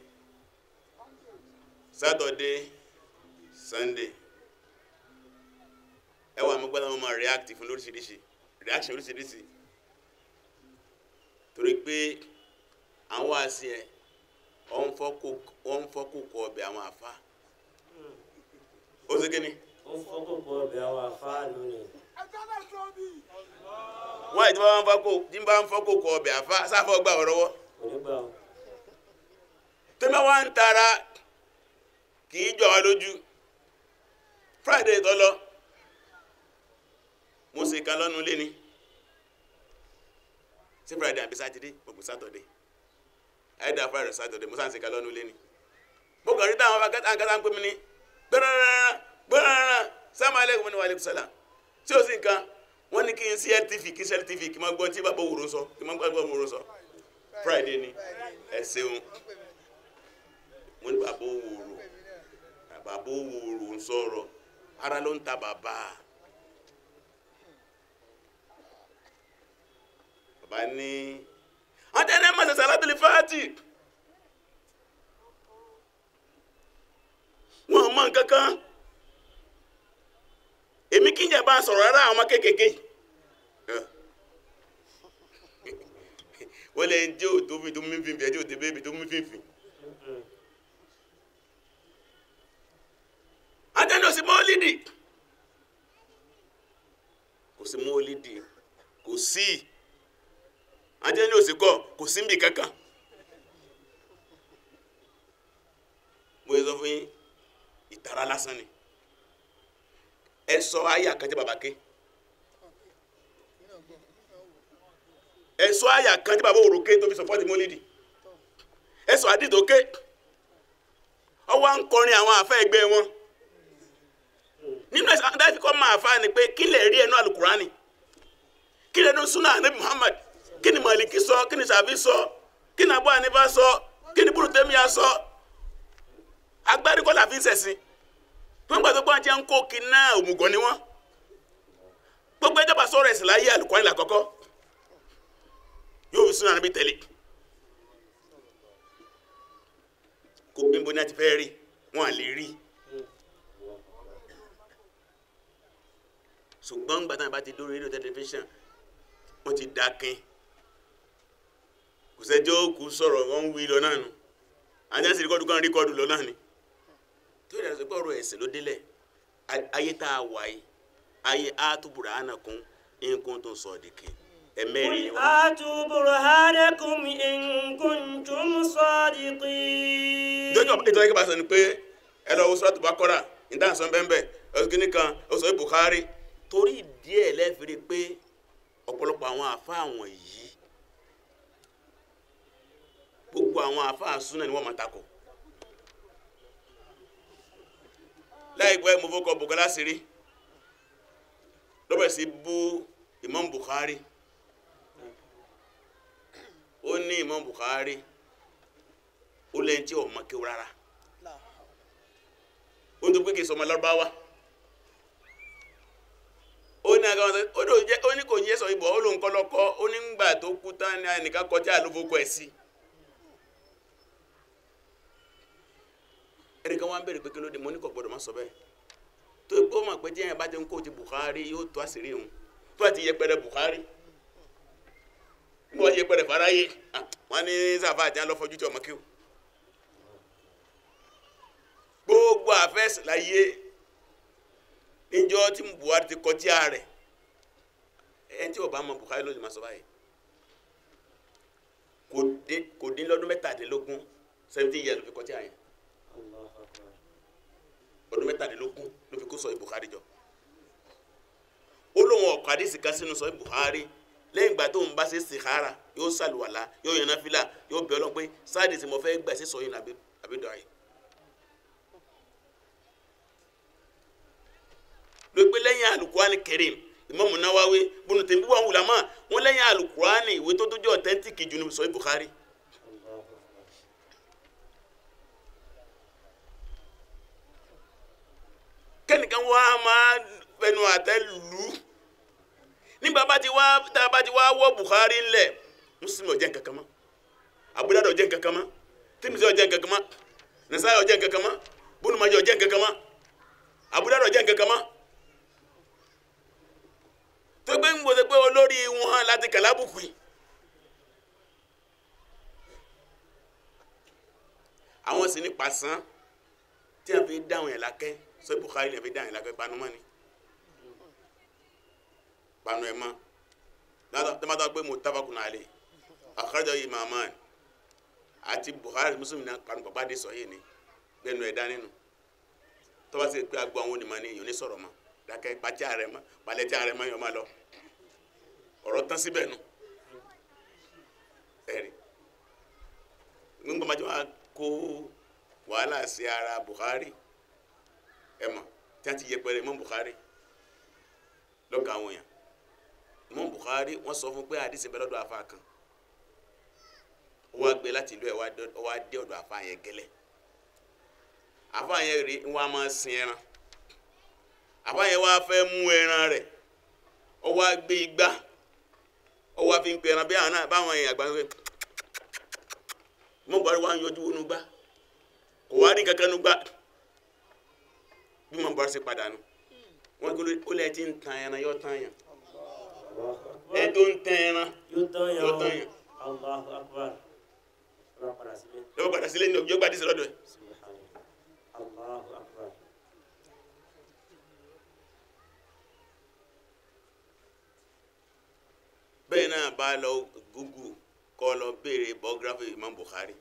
Saturday Sunday ẹ wà mú gbọ́dọ̀ wọn máa react fún lóríṣiríṣi reaction lóríṣiríṣi torí pé àwọn àṣì ẹ wọ́n ń fọ́kù kọ ọbẹ̀ àwọn àfa ó sì kíni ó ń fọ́kòkò ọbẹ̀ àwọn àfáànù ni wọ́n àti bá ń fọ́kù tí ń bá ń fọ́kù kọ ọbẹ̀ àfa sáfọ́ gbà ọ̀rọ̀ wọ́ onígbà o tẹ́lẹ̀ wá ń tara kì í jọ wá lójú friday tó lọ mo sì kan lọ́nu lé ní sí friday àbí saturday mo kù saturday àìdá friday saturday mo sáà ń sì kan lọ́nu lé ní mo kàn rí táwọn akátá ń pè mí ní gbẹ́rẹ́rẹ́rẹ́ gbẹ́rẹ́rẹ́rẹ́ sáàmù alẹ́kùn ní wàlẹ́kùn sálà tí ó sì nǹkan wọ́n ní kí n sí LTV kí n sí LTV kí n máa gbọ́ tí bàbá òwúrò sọ kí n máa gbọ́ òwúrò sọ friday ni ẹ ṣeun mo ní bàbá òwúrò bàbá òwúrò ń sọ̀rọ̀ ara ló ń ta bàbá bàbá ní àtẹnẹ́ mọ̀ sẹ̀sẹ̀ alábìlì fáàtì wọn mọ nǹkan kan èmi kí n jẹ bá sọ̀rọ̀ rárá àwọn ọmọ kéékèèké wọ́n lè jẹ́ òtó fi tó mí fífi ẹjẹ́ òtó bébì tó mí fífi àtẹnẹ́ òsì mọ́lídì kò sí mọ́lídì kò sí àtẹnẹ́ òsì kọ́ kò sí mbì kankan mo yẹ sọ fún yín ìtara lásán ni ẹ sọ ayé àkàntì bàbá ké ẹ sọ ayé àkàntì bàbá òrùké tó fi sọpọ́tì mọ́lídì ẹ sọ àdìdò ké ọwọ́ à ń kọrin àwọn àfẹ́ ẹgbẹ́ wọn nínú ẹ̀sán adájú kọ́ máa fa ni pé kí lè rí ẹnu alukurani kí lè nu sunna anabi muhammad kí ni maliki sọ kí ni sàbí sọ kí ni abu hanifa sọ kí ni burutemiya sọ agbárí kọ́ la fi ń sẹ̀sìn tó ń gbà tó gbọ́n jẹ́ ń kó kiná òmùgọ̀ ni wọ́n gbogbo ẹjọ́ bá sọ̀rọ̀ ẹ̀sìn láyé àlùkọ́ni làkọ́kọ́ yóò fi súnà níbi tẹ̀lé kó gbígbó ní a ti fẹ́ rí wọn à lè rí ṣùgbọ́n gbàtà bá ti dórí rédíò tẹlifíṣàn wọ́n ti dákin kò sẹ́jọ́ kù sọ̀rọ̀ wọ́n ń wí lọ náà nù àjẹsí rìkọ́dù kan rìkọ́dù lọ náà ni tó yẹ kó ọ̀rọ̀ ẹ̀sìn ló délẹ̀ ayé tá a wà yìí ayé àtúbùrà ànàkún nǹkan tó sọ dìkì ẹ̀mẹ́rin قل آتوا برهانكم إن كنتم صادقين jọjọ ìtọ́jú kí bá sọ ni pé ẹ lọ wo sọ́ọ́tù Bákọ́rà ìdáhùnsán bẹ́ẹ̀ ọ̀sùnkìnní kan ọ̀sọ̀ Bukhari torí díẹ̀ lẹ́fìrí pé ọ̀pọ̀lọpọ̀ àwọn àfa àwọn yìí gbogbo àwọn àfa àsúná ni wọ́n máa takò láìpẹ́ mo fọkọ̀ Bùkọ́lá sírí lọ́bẹ̀ sí bú Imam Bukhari ó ní Imam Bukhari ó lẹ́yìn tí ọmọ kéwú rárá ó ń tó pé kì í sọmọ lárúbáwá ó ní agbára ó ní òjẹ́ ó ní kò yẹ sọ ibò ó lóun kọ́ lọ́kọ́ ó ní gbà tó kú tán ní ẹnìkan kọjá àlófókọ ẹ̀ sí ẹnìkan wá ń bèrè pé kí ló dé mo ní kò gbọdọ̀ má sọ bẹ́ẹ̀ tó ó mọ̀ pé tí ẹ̀yìn bá ti ń kó ti Bukhari yóò tó àṣírí òun tó àti yẹpẹrẹ Bukhari wọ́n yẹpẹrẹ faraye wọ́n ní sáfà àti alọ́fọ́jú tí ọmọ kí o gbogbo àfẹ́sì láyé níjọ́ tí Buhari ti kọjá rẹ̀ ẹni tí ó bá mọ Buhari ló lè máa sọ báyìí kò dín kò dín lọ́dún mẹ́tàdínlógún seventeen years ló fi kọjá yẹn ọdún mẹ́tàdínlógún ló fi kó sọ Buhari jọ ó lóun ọkọ̀ àdìsí kan sínú sọ Buhari lẹ́yìn ìgbà tó ń bá ṣe sìkára yóò ṣàlùwàlá yóò yan náfìlà yóò bẹ̀ Ọlọ́run pé sáàdì tí mo fẹ́ gbà sí sọyún àbídọ́ ayé. ló pé lẹ́yìn alukurani Karim Imam Nawawi bùnú tèmi wà wùlámà wọn lẹ́yìn alukurani ìwé tó tójú ọ̀tẹ́ntìkì jù ní sọ Bukhari. kẹ́nìkan wá máa fẹnu àtẹ́ lù ú nígbà bá ti wá tá a bá ti wá wọ́ Bukhari ńlẹ̀ Muslim ò jẹ́ nǹkan kan mọ́ Abu Dawud ò jẹ́ nǹkan kan mọ́ Tirmidhi ò jẹ́ nǹkan kan mọ́ Nasa'i ò jẹ́ nǹkan kan mọ́ Ibn Majah ò jẹ́ nǹkan kan mọ́ Abu Dawud ò jẹ́ nǹkan kan mọ́ tó gbé ń gbọ́dọ̀ pé olórí wọn láti kàlábùkù yìí àwọn sì ní pàṣán tí a fi dáhùn yẹn lákẹ́ sọ Bukhari lè fi dáhùn yẹn lákẹ́ panumọ́ ni panu ẹ̀ mọ́ látọ̀ tó má tọ́ pé muttafaqun alayhi akhrajahu imaman àti Buhari Muslim náà panupọ̀ bá dé sọ yìí ni gbẹnu ẹ̀dá nínú tọ́ba sì pé agbó àwọn onímọ̀ ní èèyàn ní sọ̀rọ̀ mọ́ dákẹ́ pàtí ààrẹ mọ́ palẹ̀tí ààrẹ mọ́ yọ̀ máa lọ ọ̀rọ̀ tán síbẹ̀ nu ẹ̀rí nígbà máa jẹ́ wá kó wàhálà sí ara Buhari ẹ̀ mọ̀ tí a ti yẹpẹrẹ mọ́ Buhari lọ́kàn àwọn èèyàn mọ́ Buhari wọ́n sọ fún pé àdìsí bẹ́ẹ̀ lọ́dọ̀ afa kan ó wá gbé láti ìlú ẹ̀ ó wá dé ọ̀dọ̀ afa yẹn gẹ́lẹ́ afa yẹn rí wọn a máa sin ẹran afa yẹn wá fẹ́ mú ẹran rẹ̀ ó wá gbé igbá ó wá fi ń pe ẹran bí àwọn náà báwọn èèyàn àgbà ń pè mọ́ Buhari wá ń yọjú wọnú gbá kò wá rí kankan nú gbá bí mọ́ Buhari ṣe padà nù wọ́n gbé ó lẹ́ẹ̀ tí ń tan ẹran yọ tan yàn ẹ tó ń tan ẹran yóò tán yàn yọ tan yàn Allahu akbar ọlọ́run padà sílé lọ́wọ́ padà sílé ní ọjọ́ gbàdí sí lọ́dọ̀ ẹ̀. subhanallah Allahu akbar bẹ́ẹ̀ náà bá lọ Google kọ́ lọ béèrè biography Imam Bukhari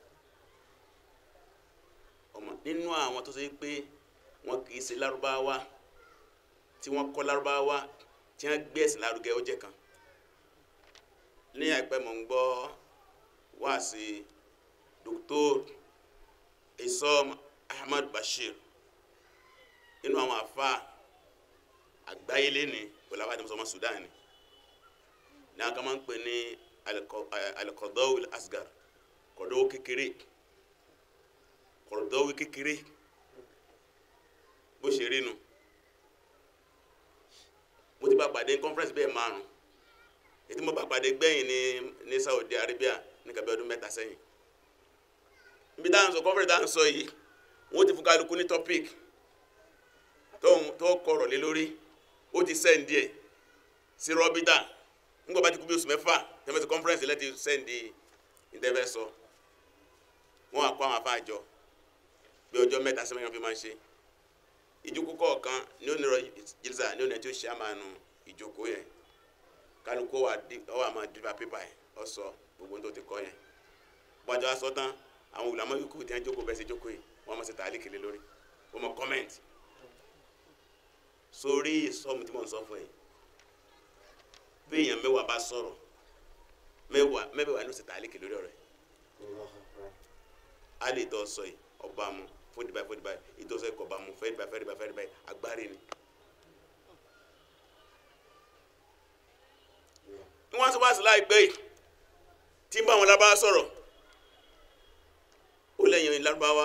ọmọ nínú àwọn tó ṣe pé wọn kì í ṣe lárúbáwá tí wọ́n kọ́ lárúbáwá tí wọ́n gbé ẹ̀sìn lárugẹ ó jẹ́ kan ní àìpẹ́ mọ̀ ń gbọ́ wá sí Dr. Isom Ahmad Bashir nínú àwọn àfa àgbáyé lẹ́ni pẹ̀lú àwọn àdìmọ́sọ́mọ́ Sudan ni ní aka máa ń pè ní alikọdọwì asgar kọdọwì kékeré kọdọwì kékeré bó ṣe rí nu mo ti bá pàdé conference bẹ́ẹ̀ márùn ètí mo bá pàdé gbẹ̀yìn ní ní Saudi Arabia ní kàbí ọdún mẹ́ta sẹ́yìn níbi táwọn sọ conference táwọn sọ yìí wọ́n ti fún kálukú ní topic tó kọ̀rọ̀ lé lórí ó ti sẹ́ǹdì ẹ̀ sí rọ́bítà nígbà bá ti kú bí oṣù mẹ́fà tẹ́mẹ́tì conference lẹ́ti sẹ́ndì ìdẹ́fẹ́ sọ wọ́n àkọ́ àwọn afáàjọ bí ọjọ́ mẹ́ta sí mẹ́rin fi máa ń ṣe ìjókòó kọ̀ọ̀kan ní onírọ̀ jìlísà ní onírọ̀ tí ó ṣe àmàánu ìjókòó yẹn kálukú ọwọ́ àmà dìbà pépà yẹn ọ sọ gbogbo tó ti kọ́ yẹn bọ́jọ́ aṣọ tán àwọn olùdámọ́ yòókù tí wọ́n jókòó bẹ́ẹ̀ sí jókòó yìí wọ́n mọ̀ sí tàálí kele lórí wọ́n mọ̀ kọ́mẹ́ǹtì sórí ìsọmù tí mò ń sọ fún yìí bí èèyàn mẹ́wàá bá sọ̀rọ̀ mẹ́wàá mẹ́wàá ló sì ta àlékè lórí ọ̀rẹ́ a lè tọ́ sọ yìí ọba mu fódìbáyì fódìbáyì ìtọ́sọ ẹ̀kọ́ ọba mu fẹ́ẹ́dìbáyì fẹ́ẹ́dìbáyì fẹ́ẹ́dìbáyì agbárí ni. ní wọ́n ti wá sí láìpẹ́ yìí tí ń bá àwọn lábá sọ̀rọ̀ ó lẹ́yìn lárúbáwá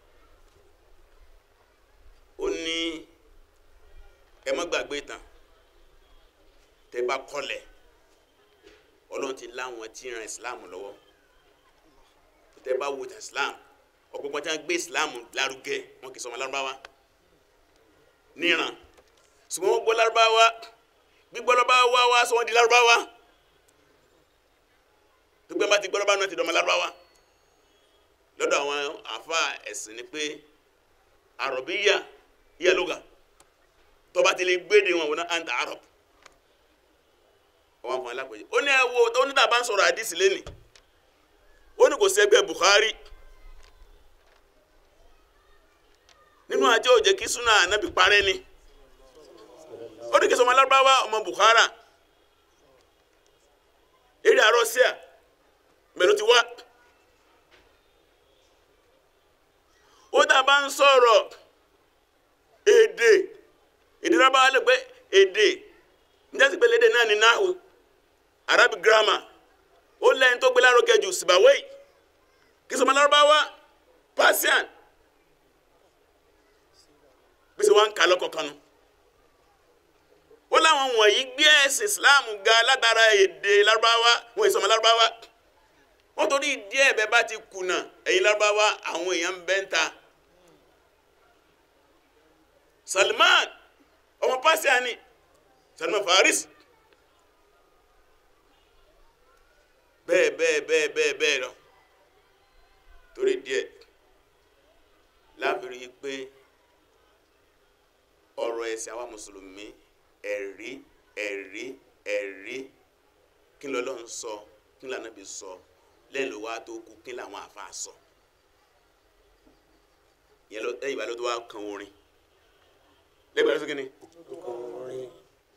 ó ní ẹ má gbàgbé tán tẹ bá kọlẹ̀ ọlọ́run ti láwọn tí ń ran islam lọ́wọ́ tẹ bá wo islam ọ̀pọ̀pọ̀ tí wọ́n gbé islam lárugẹ wọn kì í sọmọ lárúbáwá níran ṣùgbọ́n wọ́n gbọ́ lárúbáwá gbígbọ́ lárúbáwá wá sọ wọ́n di lárúbáwá gbígbọ́ bá ti gbọ́ lárúbáwá náà ti dọ̀mọ́ lárúbáwá lọ́dọ̀ àwọn àfa ẹ̀sìn ni pé àrọ̀bíyà yíyà lóga tó bá ti lè gbéde wọn wọn náà anta arab ọwọ́ àwọn alápẹ̀jẹ́ ó ní ẹwọ́ ó ní tàbá ń sọ̀rọ̀ àdìsí lẹ́nì ó ní kò sí ẹgbẹ́ Bukhari nínú àjọ òjẹ́ kí súnà ànábì parẹ́ ni ó ní kí sọmọ alárúbáwá ọmọ Bukhara eré àrọ́síà mẹ́lú ti wá ó tàbá ń sọ̀rọ̀ èdè èdè rábáwá lè pé èdè njẹ́ sì pé lédè náà ní náhù arabic grammar ó lẹ́yìn tó gbé lárugẹ jù sibawé kí sọmọ lárúbáwá persian bí sọ wá ń kà lọ́kọ̀ọ̀kan nu ó láwọn wọ̀nyí gbé ẹ̀sìn islam ga látara èdè lárúbáwá wọn ìsọmọ lárúbáwá wọ́n torí díẹ̀ bẹ́ẹ̀ bá ti kùnà ẹ̀yin lárúbáwá àwọn èèyàn ń bẹ́ ń ta salman ọmọ persian ni salman faris bẹ́ẹ̀ bẹ́ẹ̀ bẹ́ẹ̀ bẹ́ẹ̀ bẹ́ẹ̀ lọ torí díẹ̀ láàbìrí pé ọ̀rọ̀ ẹ̀sìn àwa mùsùlùmí ẹ̀rí ẹ̀rí ẹ̀rí kí ló lọ́n sọ kí ló ànábì sọ lẹ́yìn ló wá tó kú kí làwọn àfa sọ yẹn lọ lẹ́yìn ìgbà ló tó wá kan orin lẹ́gbẹ̀ẹ́ ló tó kí ni orin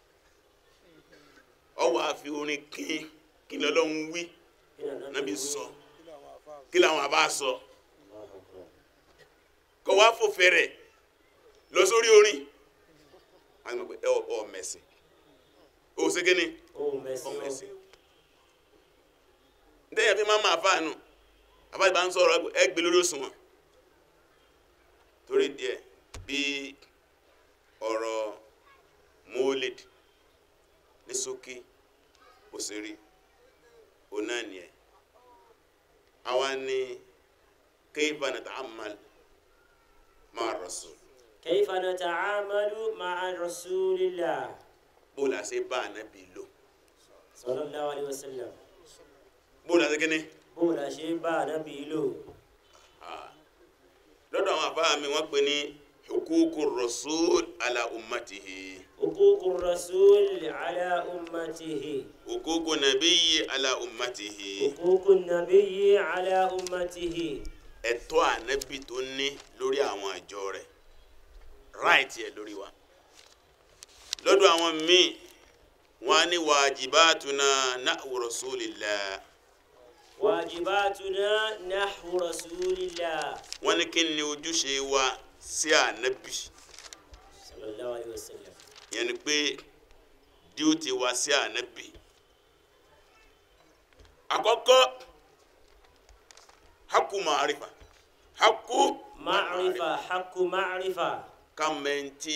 ọ wàá fi orin kín kí ni ọlọ́run wí kí ni ànábì nábì wí? sọ kí làwọn àbá sọ kọ wá fò fẹrẹ lọ sórí orin àwọn ọmọ pé ẹ ọ mẹsìn o ṣe kí ni ohun ọ mẹ́sìn mẹsìn ntẹ́yà fi máa máa fáànù àfáàgbà ń sọ̀rọ̀ ẹgbẹ́ lórí òṣùwọ̀n torí díẹ̀ bí ọ̀rọ̀ mólid ní ṣókí òṣèré ọ̀nà nìyẹn àwa ní kayfa nata'ammal ma'a rasul كيف نتعامل مع رسول الله bó la ṣe bá ànábì lò صلى الله عليه وسلم bó la ṣe kíní bó la ṣe bá ànábì lò lọ́dọ̀ àwọn àfáà mi wọ́n pè ní huququr rasul ala ummatihi حقوق الرسول على أمته huququn nabiyyi ala ummatihi حقوق النبي على أمته ẹ̀tọ́ ànábì tó ní lórí àwọn àjọ rẹ̀ right yẹ lórí wa lọ́dọ̀ àwọn míì wọ́n á ní wajibatuna nahwu rasulillah واجباتنا نحو رسول الله wọ́n ní kí ni ojúṣe wa sí ànábì صلى الله عليه وسلم yẹn ni pé díútì wa sí ànábì àkọ́kọ́ haku ma'arifa haku معرفة حق معرفة kàmẹ́ntì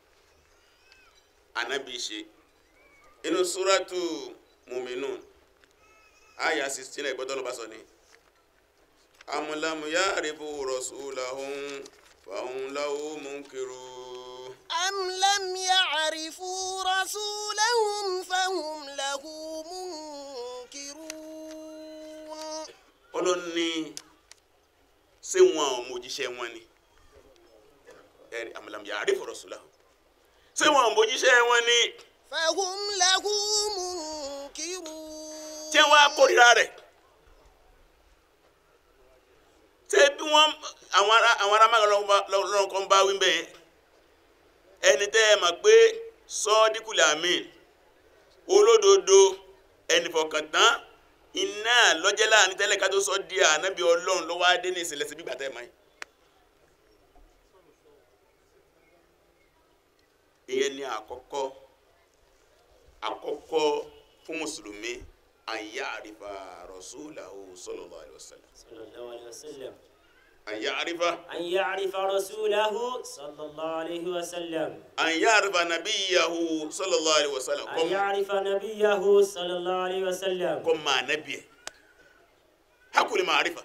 ànábì ṣe inú súrátù muminun aya sixteen ẹ̀ gbọ́dọ̀ ló bá sọ ni amúlámù ya'rifu rasulahum fahum lahu munkirun. أم لم يعرفوا رسولهم فهم له منكرون ọlọ́ni ṣé wọn ò mójíṣẹ́ wọn ni ẹ̀rí amúlámù ya'rifu rasulahum ṣé wọn ò mójíṣẹ́ wọn ni فهم له منكرون tí wọn á kórìíra rẹ̀ ṣé bí wọn àwọn ará àwọn ará máa lọ́rùn kan bá wí bẹ́ẹ̀ ẹni tẹ́ ẹ mọ̀ pé sọ́ọ́dínkùlẹ̀ àmín olódodo ẹni fọkàntán iná lọ́jẹ́ láàrin tẹ́lẹ̀ ká tó sọ di ànábì ọlọ́run lọ́wọ́ adé ní ìsìnlẹ̀ sí gbígbà tẹ́ ẹ mọ̀ yìí. ìyẹn ni àkọ́kọ́ àkọ́kọ́ fún mùsùlùmí àyà àrífà rasulahu sallallahu alaihi wasallam صلى الله عليه وسلم àyà àrífà أن يعرف رسوله صلى الله عليه وسلم àyà àrífà nàbíyàhu sallallahu alaihi wasallam أن يعرف نبيه صلى الله عليه وسلم kọ́ máa nábì ẹ̀ hakuli máa àrífà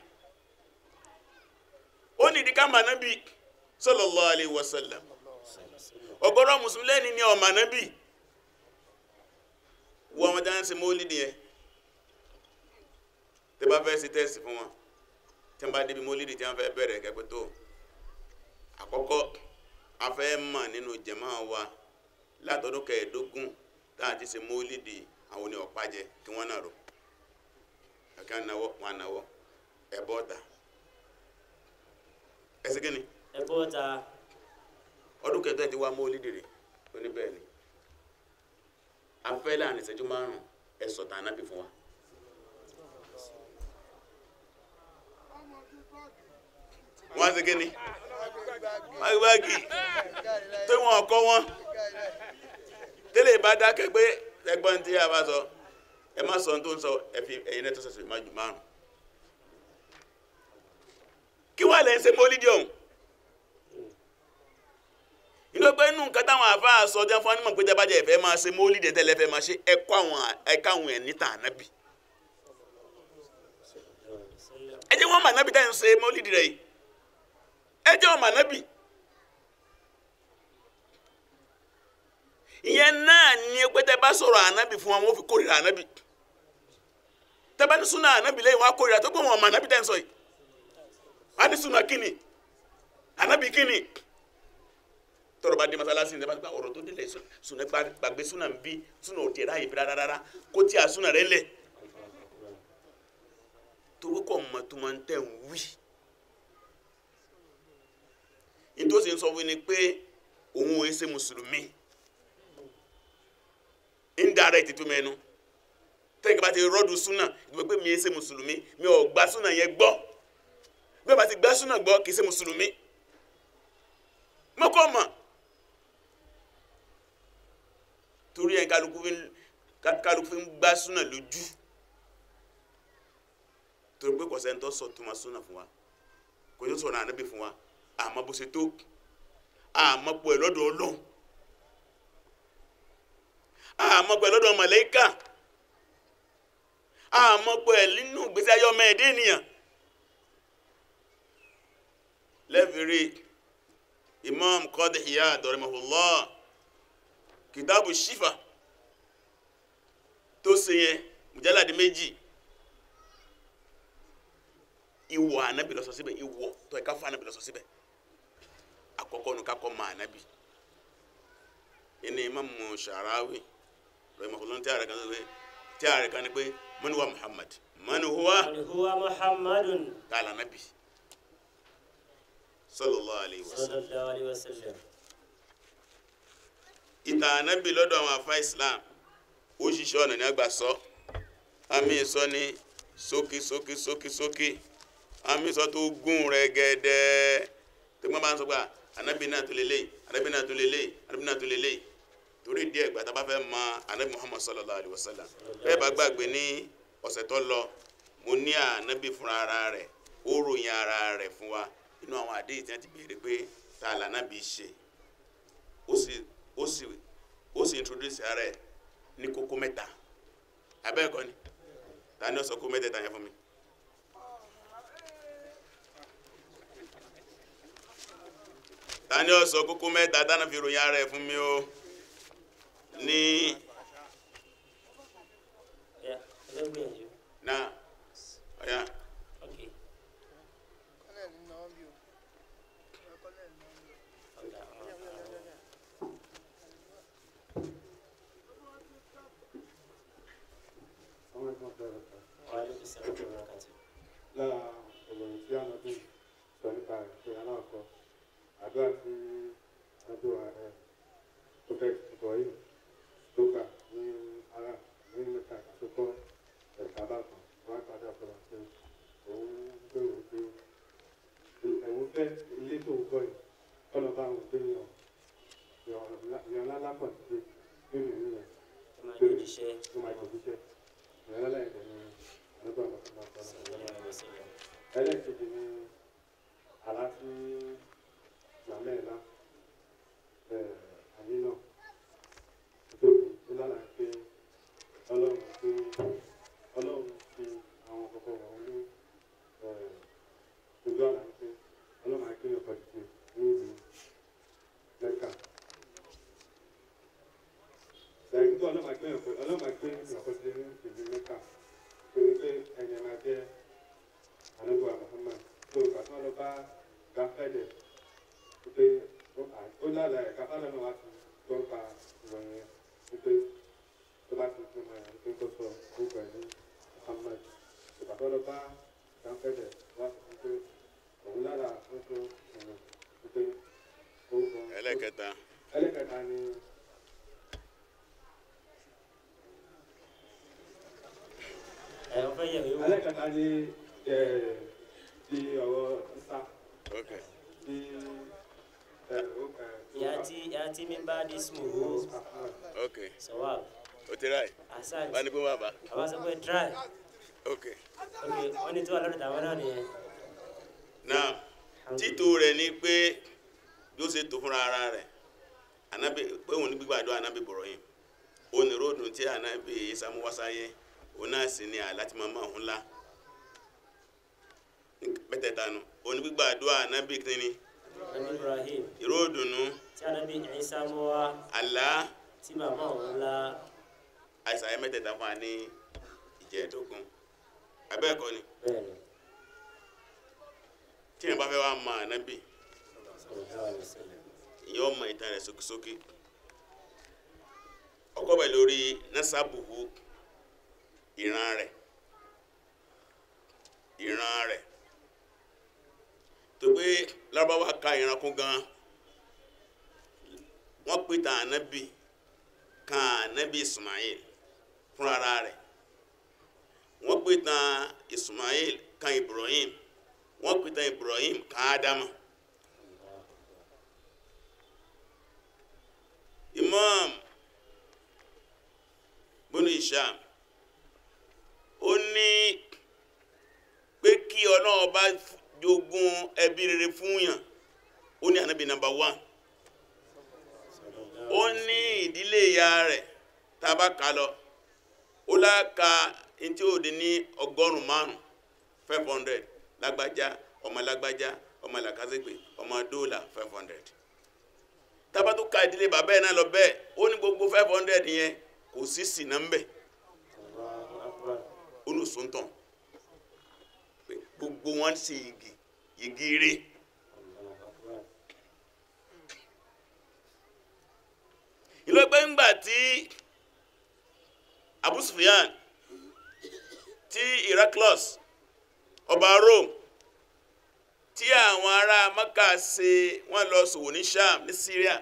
ó ní ìdíkà máa nábì sallallahu alaihi wasallam ọ̀gọ̀rọ̀ mùsùlùmí lẹ́ni ní ọmọ nábì wọ́n wọn dáná sí mọ́lídìí yẹn tẹ́ bá fẹ́ sí tẹ́sì fún wọn tí wọ́n bá débi mọ́lídìí tí wọ́n fẹ́ bẹ̀rẹ̀ kẹ́pẹ́ tó àkọ́kọ́ a fẹ́ mọ̀ nínú jẹ̀mọ́ wa látọdún kẹẹ̀ẹ́dógún tá a ti ṣe mọ́lídìí àwọn oní ọ̀pájẹ kí wọ́n náà rò ẹ̀ka náwó wọn náwó ẹ̀bọ́ ta ẹsẹ̀ kí ni ẹ̀bọ́ta ọdún kẹtọ́ ẹ̀ ti wá mọ́lídìí rè ó ní bẹ́ẹ̀ ni a fẹ́ láàrin ìṣẹ́jú márùn-ún ẹ̀ sọ̀tàn ànábì fún wa. wọ́n á ṣe kí ni báàgì tó wọn kọ́ wọn tẹ́lẹ̀ bá dákẹ́ pé ẹgbọ́n tí a bá sọ ẹ má sọ ohun tó ń sọ ẹ fi ẹ̀yin náà tó sọ̀sọ̀ má ju márùn. kí wàá lẹ́ ń ṣe mọ́lídìí ọ̀hún inú pé inú nǹkan táwọn àfáà sọ jẹ́ fún anímọ̀ pé tẹ́bàjẹ́ ìfẹ́ máa ṣe mọ́lídìí tẹ́lẹ̀ fẹ́ máa ṣe ẹ̀kọ́ àwọn ẹ̀ka àwọn ẹ̀ níta ànábì ẹ jẹ́ wọ́n mà nábì tẹ́ ń ṣe mọ́lídìí rẹ̀ yìí ẹ jẹ́ wọ́n mà nábì ìyẹn náà ní pé tẹ́ bá sọ̀rọ̀ ànábì fún wọn wọ́n fi kórìíra ànábì tẹ́ bá ní súnà ànábì lẹ́yìn wọn á kórìíra tó gbé wọn mà nábì tẹ́ ń sọ yìí wọ́n á ní súnà kíni ànábì kíni tọrọ bá dé masalasi ní bá ọ̀rọ̀ tó délẹ̀ súnà gbàgbé súnà ń bí súnà ò tiẹ̀ ráàyè bí rárá kó tí a súnà rẹ̀ lẹ̀ torí kò mọ tó máa ń tẹ̀ ń wí nítòsí ń sọ fún ni pé òun ò ṣe mùsùlùmí indirect tó mẹ́nu tẹ́lẹ̀ kí bá ti rọ́ọ̀dù súnà ìgbẹ́ pé mi ò ṣe mùsùlùmí mi ò gba súnà yẹn gbọ́ bí wọ́n bá ti gbá súnà gbọ́ kì í ṣe mùsùlùmí mọ́kọ́ mọ̀ torí ẹ̀ kálukú fi ń kálukú fi ń gbá súnà lójú torí pé kọ̀sẹ̀ ń tọ́ sọ tó ma súnà fún wa kò tó sọ̀rọ̀ ànábì fún wa àmọ́ bó ṣe tó àmọ́ pọ̀ ẹ̀ lọ́dọ̀ ọlọ́run àmọ́ pọ̀ ẹ̀ lọ́dọ̀ màláíkà àmọ́ pọ̀ ẹ̀ nínú ìgbésí ayé ọmọ ẹ̀dẹ́ ènìyàn lẹ́fìrí imam Qadi Iyad rahimahullah kìtàbù shifa tó ṣe yẹn mùjálàdì méjì ìwọ ànábì lọ sọ síbẹ̀ ìwọ tó ẹ̀ka fún ànábì lọ sọ síbẹ̀ àkọ́kọ́ nu kakọ́ ma ànábì ẹni imamu Sha'rawi rahimahullah tí a rẹ̀ kan sọ pé tí a rẹ̀ kan ni pé man huwa Muhammad man huwa من هو محمد kàlà ànábì sallallahu alayhi wa صلى sallam الله عليه وسلم ìtàn ànábì lọ́dọ̀ àwọn afa Islam ó ṣiṣẹ́ ọ̀nà ní àgbà sọ àmì ìsọ ní sókè sókè sókè sókè àmì ìsọ tó gùn rẹ̀ gẹ́dẹ́ tó gbọ́n bá ń sọ pé ànábì náà tó lélẹ̀ ànábì náà tó lélẹ̀ ànábì náà tó lélẹ̀ torí díẹ̀ gbà tá a bá fẹ́ mọ ànábì Muhammad sallallahu alayhi wa sallam bẹ́ẹ̀ bá gbàgbé ní ọ̀sẹ̀ tó lọ mo ní ànábì fúnra ara rẹ̀ ó ròyìn ara rẹ̀ fún wa inú àwọn àdéhìí tí wọ́n ti béèrè pé ta lànàbì ṣe ó sì ó sì ó sì introduce ara ẹ̀ ní kókó mẹ́ta abẹ́ẹ̀kọ́ ni ta ni ó sọ kókó mẹ́tẹ̀ẹ̀ta yẹn fún mi. ta ni ó sọ kókó mẹ́ta tánà fi ròyìn ara ẹ̀ fún mi o ní Yeah, let me hear you. náà ọ̀yà Okay. Kọ́lẹ̀ ní náà bí o. Kọ́lẹ̀ ní náà bí o. Okay. وعليكم السلام ورحمة الله وبركاته. lára ìròyìn tí ànábì sọ nípa rẹ̀ pé aláàkọ́ àdúrà tí ọdún ààrẹ prophet ibrahim tó gbà ní ara ní mẹ́ta tó kọ́ ẹ̀ka bàbá wọn padà bọ̀rọ̀ pé òun gbèrò pé ẹ̀wọ̀n fẹ́ ilé tó ń gbọ́ yìí kọ́nà bá òun gbé yàn yàn lálá pọ̀ sí nínú ìlú yẹn Ẹ máa jẹ́ òjíṣẹ́. tó máa jẹ́ òjíṣẹ́ yàn lálá ẹ̀dẹ̀ ní ọdún àbàkọ́ máa kọ́ صلى الله عليه وسلم. ẹlẹ́ẹ̀kejì ni àlá tí màmá ẹ̀ lá àní náà tóbi ó lára pé ọlọ́run pé ọlọ́run fi àwọn kọ̀ọ̀kan wọ̀ ní ojú àlá pé ọlọ́run á kéèyàn kan dìde ní ìlú mẹ́kà lẹ́yìn tó ọlọ́run á kéèyàn kan ọlọ́run á kéèyàn kan dìde ní ìlú mẹ́kà pé pé ẹ̀yẹ̀ máa jẹ́ anabu muhammad tó kàtó lọ bá gafẹ́dẹ̀ wípé ó lára ẹ̀ káfálẹ̀ náà wá ti tó ń pa ìròyìn yẹn wípé tó bá ti fi mọ̀ ẹ̀ wípé kó sọ orúkọ ẹ̀ ní muhammad tó kàtó lọ bá gafẹ́dẹ̀ wá sí wípé òun lára ó tó ìrìn wípé orúkọ ẹlẹ́kẹta ẹlẹ́kẹta ni Ẹ wọ́n fẹ́ yẹ̀ mí wò. ẹlẹ́kẹta ni ẹ̀ ti ọ̀rọ̀ isa ok ti ẹ̀ ó ẹ̀ Yati yati min ba'di ismuhu ok sawab. o ti ráì Asante. bá ní pé wà bá Àbá sọ pé try. ok Okay, wọ́n ní tí wà lọ́dọ̀ tàwọn náà nìyẹn. náà títò rẹ̀ ni pé bí ó ṣe tó fúnra ara rẹ̀ anabi pé òun ní gbígbàdúrà anabi Ibrahim òun ní ròdùn tí anabi Isa mú wá sáyé òun náà sì ní àláti máa máa hún lá mẹ́tẹ̀ẹ̀ta nu òun ní gbígbàdúrà anabi kìíní Nabi Ibrahim ìròdùnú tí Anabi Isa mú wá àlá tí màmá òun la àìsàn ayé mẹ́tẹ̀ẹ̀ta fún wa ní ìjẹ́ẹ̀dógún abẹ́ẹ̀kọ́ ni bẹ́ẹ̀ ni. tí yẹn bá fẹ́ wá mọ anabi Sallallahu alaihi wasallam. ìyẹn ọmọ ìtàn rẹ̀ sókèsókè ọkọ bẹ̀ lórí nasabuhu ìran rẹ̀ ìran rẹ̀ tó pé lárúbáwá ka ìran kún gan wọ́n pè tàn ànábì kan ànábì Ismail fún ara rẹ̀ wọ́n pè tàn Ismail kan Ibrahim wọ́n pè tàn Ibrahim kan Ádámù. Imam bunu Isham ó ní pé kí Ọlọ́run bá jogún ẹbí rere fún yàn ó ní ànábì nàmbà wán ó ní ìdílé ìyá rẹ̀ tá a bá kà lọ ó láka ntí ó di ní ọgọ́rùn-ún márùn five hundred lágbájá ọmọ lágbájá ọmọ làkàzẹ́gbè ọmọ dóòlà five hundred tabatu ka ìdílé bàbá ẹ̀ náà lọ bẹ́ẹ̀ ó ní gbogbo five hundred yẹn kò sí sínà ń bẹ̀ olùsọ̀ntàn gbogbo wọn sì yìgì yìgì rí ìlú ẹgbẹ́ ńgbà tí Abu Sufyan tí Heraclius ọba Rome tí àwọn ará Maka ṣe wọ́n lọ ṣòwò ní Sham ní Syria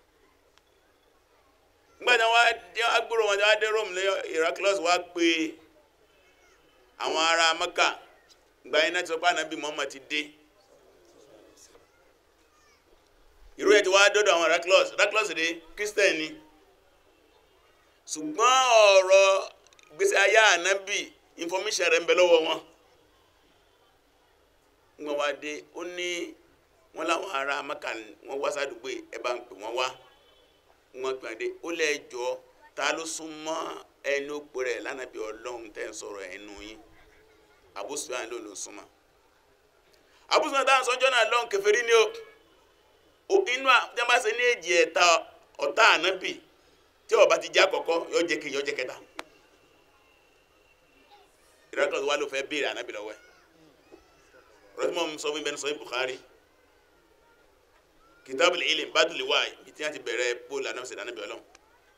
nígbàtí wọ́n dé agbóró wọn wá dé Rome ní Heraclius wá pé àwọn ará Maka gba iná tí sọ pé ànábì Muhammad ti dé irú ẹ̀ tí wá dọ́dọ̀ àwọn Heraclius Heraclius dé Christian ni ṣùgbọ́n ọ̀rọ̀ ìgbésí ayé ànábì information rẹ̀ ń bẹ lọ́wọ́ wọn wọn wá dé ó ní wọn láwọn ará Maka wọn wá sádùúgbò ẹ bá ń pè wọn wá wọn gbà dé ó lẹ́jọ́ ta ló súnmọ́ ẹni ó pè rẹ̀ lánàbí ọlọ́run tẹ́ ń sọ̀rọ̀ ẹnu yín Abu Sufyan ló ló súnmọ́ Abu Sufyan táwọn sọ́jọ́ náà lọ́n kèfèrí ni ó inú àjẹmásẹ́ ní èjì ẹ̀ta ọ̀tá ànábì tí ó bá ti jẹ́ àkọ́kọ́ yóò jẹ́ kejì yóò jẹ́ kẹta ìrẹ́kọ̀ọ́ wa ló fẹ́ béèrè ànábì lọ́wọ́ ẹ̀ rọ́tìmọ̀ sọ fún bẹ́ẹ̀ sọ fún Bukhari kitabul ilm badul wahy bí tí wọ́n ti bẹ̀rẹ̀ bóòlù ànábì sẹ̀dá ànábì ọlọ́run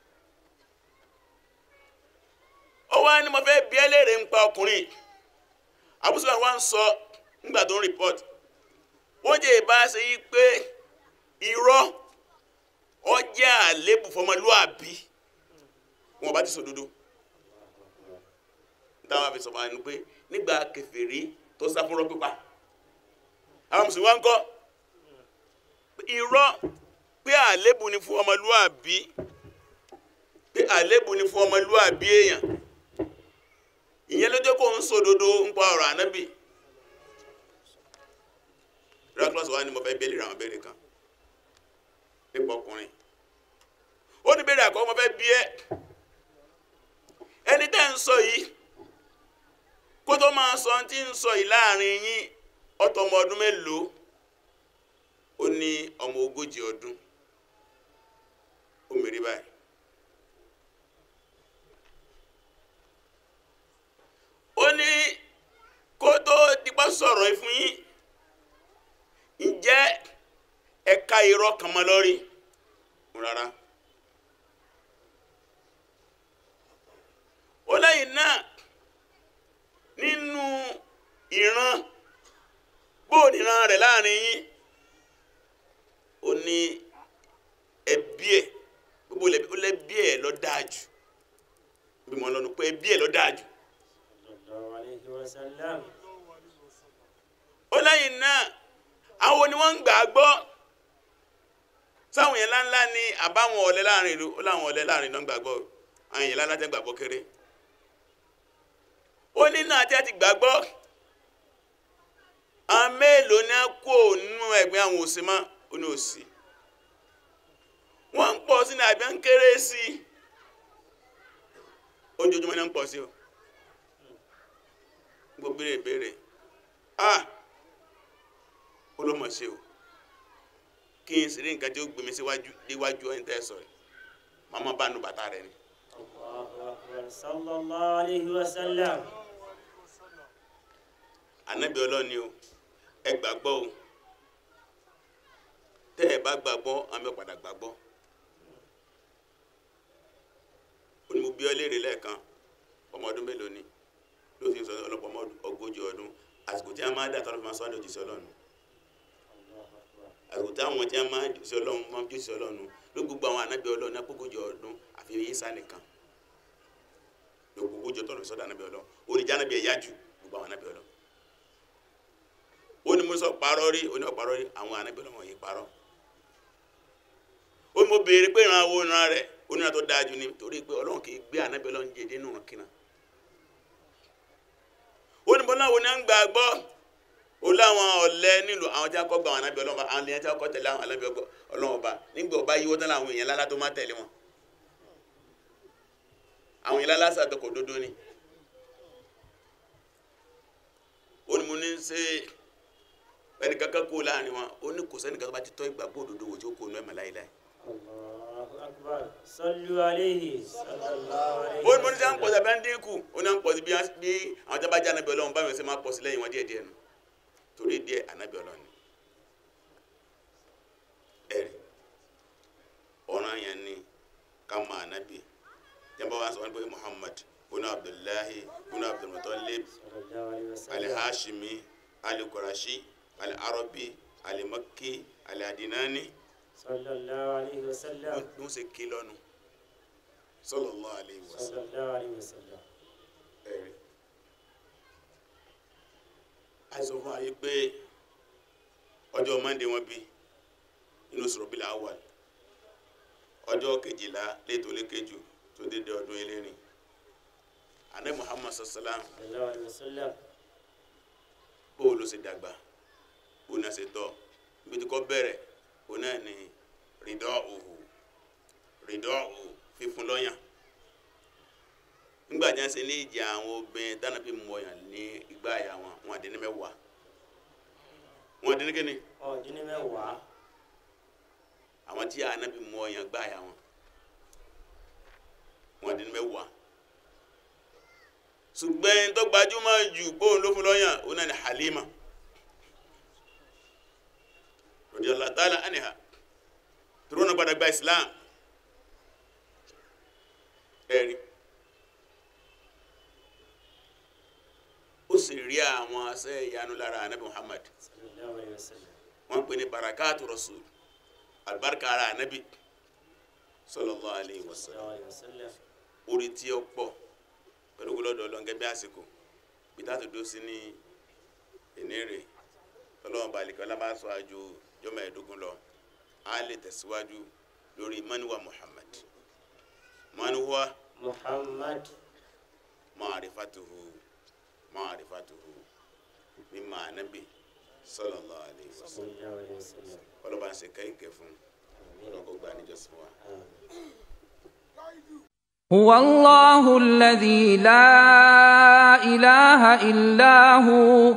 ó wá ní mo fẹ́ bí ẹlẹ́rìí ń pa ọkùnrin Abu Sufyan wá ń sọ nígbà tó ń report wọ́n jẹ́ ìbá ṣe yí pé irọ́ ó jẹ́ àlébù fọmọlúàbí wọn bá ti sòdodo táwọn àfi sọ̀rọ̀ àánú pé nígbà kèfèrí tó sá fúnrọ́ pípa àwọn mùsùlùmí wá ń kọ́ irọ́ pé àlébù ni fún ọmọlúàbí pé àlébù ni fún ọmọlúàbí èèyàn ìyẹn ló jẹ́ kó ń sòdodo ń pa ọ̀rọ̀ ànábì Heraclius wa ni mo fẹ́ bẹ́ẹ̀lì àwọn béèrè kan nípa ọkùnrin ó ní béèrè àkọ́kọ́ mo fẹ́ bí ẹ́ ẹni tẹ́ ń sọ yìí kó tó máa sọ tí ń sọ yìí láàrin yín ọtọ ọmọ ọdún mélòó ó ní ọmọ ogójì ọdún ó mèrè báyìí ó ní kó tó dípá sọ̀rọ̀ yìí fún yín ǹjẹ́ ẹ̀ka irọ́ kan mọ́ lórí rárá ó lẹ́yìn náà nínú ìran bóòdì ìran rẹ̀ láàrin yín ó ní ẹbí ẹ̀ gbogbo lẹ́bí ẹ̀ lọ dáájú bí mo lọ́nu pé ẹbí ẹ̀ lọ dáájú sallallahu alayhi wa sallam. ó lẹ́yìn náà àwọn ni wọ́n ń gbà gbọ́ sáwọn yẹn láńlá ní àbáwọn ọ̀lẹ láàrin ìlú ó láwọn ọ̀lẹ láàrin náà gbàgbọ́ àwọn yẹn láńlá tẹ́ gbàgbọ́ kéré ó ní náà tí a ti gbàgbọ́ àwọn mélòó ní a kó nínú ẹgbẹ́ àwọn òsì mọ́ ó ní òsì wọ́n ń pọ̀ sí ní àbí ń kéré sí i ojoojúmọ́ ní ń pọ̀ sí o gbogbo béèrè béèrè ah ó ló mọ̀ sí o kí n sì rí nǹkan tí ó gbé mi síwájú déwájú ẹni tẹ́ sọ yìí màmá bá nu bàtà rẹ ni. Allahu akbar sallallahu alayhi wa sallam. ànábì ọlọ́ni o ẹ gbàgbọ́ o tẹ́ ẹ bá gbàgbọ́ àmì ọ̀padà gbàgbọ́ ó ní mo bí ọ léèrè lẹ́ẹ̀kan ọmọ ọdún mélòó ni ló fi ń sọ ọlọ́pàá ọmọ ogójì ọdún àti tí a máa dà tọ́lọ́ fi máa sọ àdó òjíṣẹ́ ọlọ́run àsìkò táwọn tí a máa òjíṣẹ́ ọlọ́run máa òjíṣẹ́ ọlọ́run ló gbogbo àwọn anábì ọlọ́run náà gbogbo ọdún àfi Ìsá nìkan ló gbogbo ọjọ́ tọ́lọ́ fi sọ́dọ̀ anábì ọlọ́run oníjà anábì ẹ̀yá jù gbogbo àwọn anábì ọlọ́run ó ní mo sọ parọ́ rí ó ní ọ̀parọ́ rí àwọn anábì ọlọ́run yìí parọ́ ó ní mo béèrè pé ìran wo ìran rẹ̀ ó ní ìran tó dáa jù ni torí pé ọlọ́run kì í gbé anábì ọlọ́run jẹ nínú kínà ó ní bọ́lá wo ni à ń gbà gbọ́ ó láwọn ọ̀lẹ́ nílùú àwọn tí a kọ́ gba àwọn anábì ọlọ́run àwọn èèyàn tí a kọ́ tẹ̀lé àwọn anábì ọlọ́run ọba nígbà ọba yíwọ́ tán láwọn èèyàn lálá tó má tẹ̀lé wọn àwọn èèyàn lálá sàtọkọ̀ òdodo ni ó ní mo ní ṣe ẹnì kankan kó láàrin wọn ó ní kò sẹ́ni kankan bá ti tọ́ ìgbàgbọ́ òdodo wò tí ó kó nu ẹ̀mọ́ láyé láyé Allahu akbar. Sallu alayhi. Sallallahu alayhi. ó ní mo ní sẹ́ ń pọ̀ sí abẹ́ ń dínkù ó ní à ń pọ̀ sí bí wọ́n- bí àwọn tí a bá jẹ́ anábì ọlọ́run báwọn ṣe máa pọ̀ sí lẹ́yìn wọn díẹ̀ díẹ̀ nù torí díẹ̀ anábì ọlọ́run ni ẹ̀rí ọ̀ràn yẹn ni ká mọ anábì tí a bá wá sọ wọn pé Muhammad bunu Abdullahi bunu Abdulmutalib Sallallahu alayhi wa sallam. alihashimi alikurashi aliarabi alimakki aliadinani Sallallahu alayhi wa sallam. wọn ṣe kí lọ́nu sallallahu alayhi wa sallam Sallallahu alayhi wa sallam. ẹ̀rí àìsàn fún ayé pé ọjọ́ mọ́ndé wọn bí inú sọ̀rọ̀bílà awal ọjọ́ kejìlá létò lékejì tó dédé ọdún elérin àná Muhammad sallam Sallallahu alayhi wa sallam. bóò ló ṣe dàgbà bóò náà ṣe tọ́ ibi tí kò bẹ̀rẹ̀ bóò náà ni rìdọ́ òhù rìdọ́ òhù fífún lọ́yàn nígbà tí wọ́n ṣe ní ìjà àwọn obìnrin dáná fi mú ọyàn ní igbá àyà wọn wọn àdínní mẹ́wàá wọn àdínní kíni Ọ̀dín ní mẹ́wàá. àwọn tí ànábì mú ọyàn gbá àyà wọn wọn àdínní mẹ́wàá ṣùgbọ́n ẹni tó gbajúmọ̀ jù bóun ló fún lọ́yàn òun náà ni Halima radiyallahu ta'ala anha tó rọ́nà padà gba Islam ẹ̀rí ó sì rí àwọn asẹ́ ìyanu lára anabi Muhammad Sallallahu alayhi wa sallam. wọ́n pè ní barakatu rasul alibarika ara anabi sallallahu alayhi wa sallam Sallallahu alayhi wa sallam. orí tí ó pọ̀ pẹ̀lú gbọ́dọ̀ lọ́ngẹ́ bí àsìkò peter tó dó sí ní ìnírè tọ́lọ́wọ́n balẹ̀kẹ́ ọlábàṣọ àjò jọmọ ẹ̀ẹ́dógún lọ a lè tẹ̀síwájú lórí manuwa Muhammad manuwa Muhammad. ma'rifatuhu ma'rifatuhu mímọ̀ ànábì sallallahu alayhi wa sallam Sallallahu alayhi wa sallam. ọlọ́ba ń ṣe kẹ́kẹ́ fún ọlọ́kọ̀ gba níjọsìn wa. هو الله الذي لا اله الا هو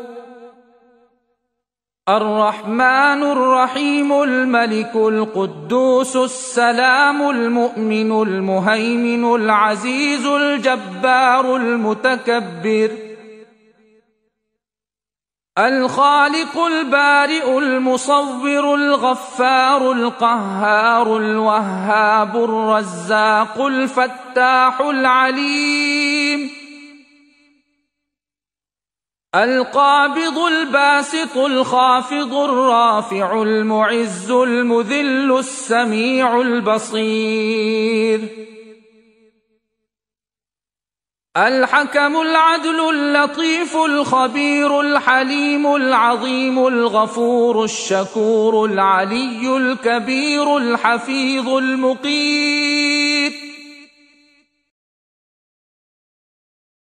الرحمن الرحيم الملك القدوس السلام المؤمن المهيمن العزيز الجبار المتكبر الخالق البارئ المصور الغفار القهار الوهاب الرزاق الفتاح العليم القابض الباسط الخافض الرافع المعز المذل السميع البصير الحكم العدل اللطيف الخبير الحليم العظيم الغفور الشكور العلي الكبير الحفيظ المقيم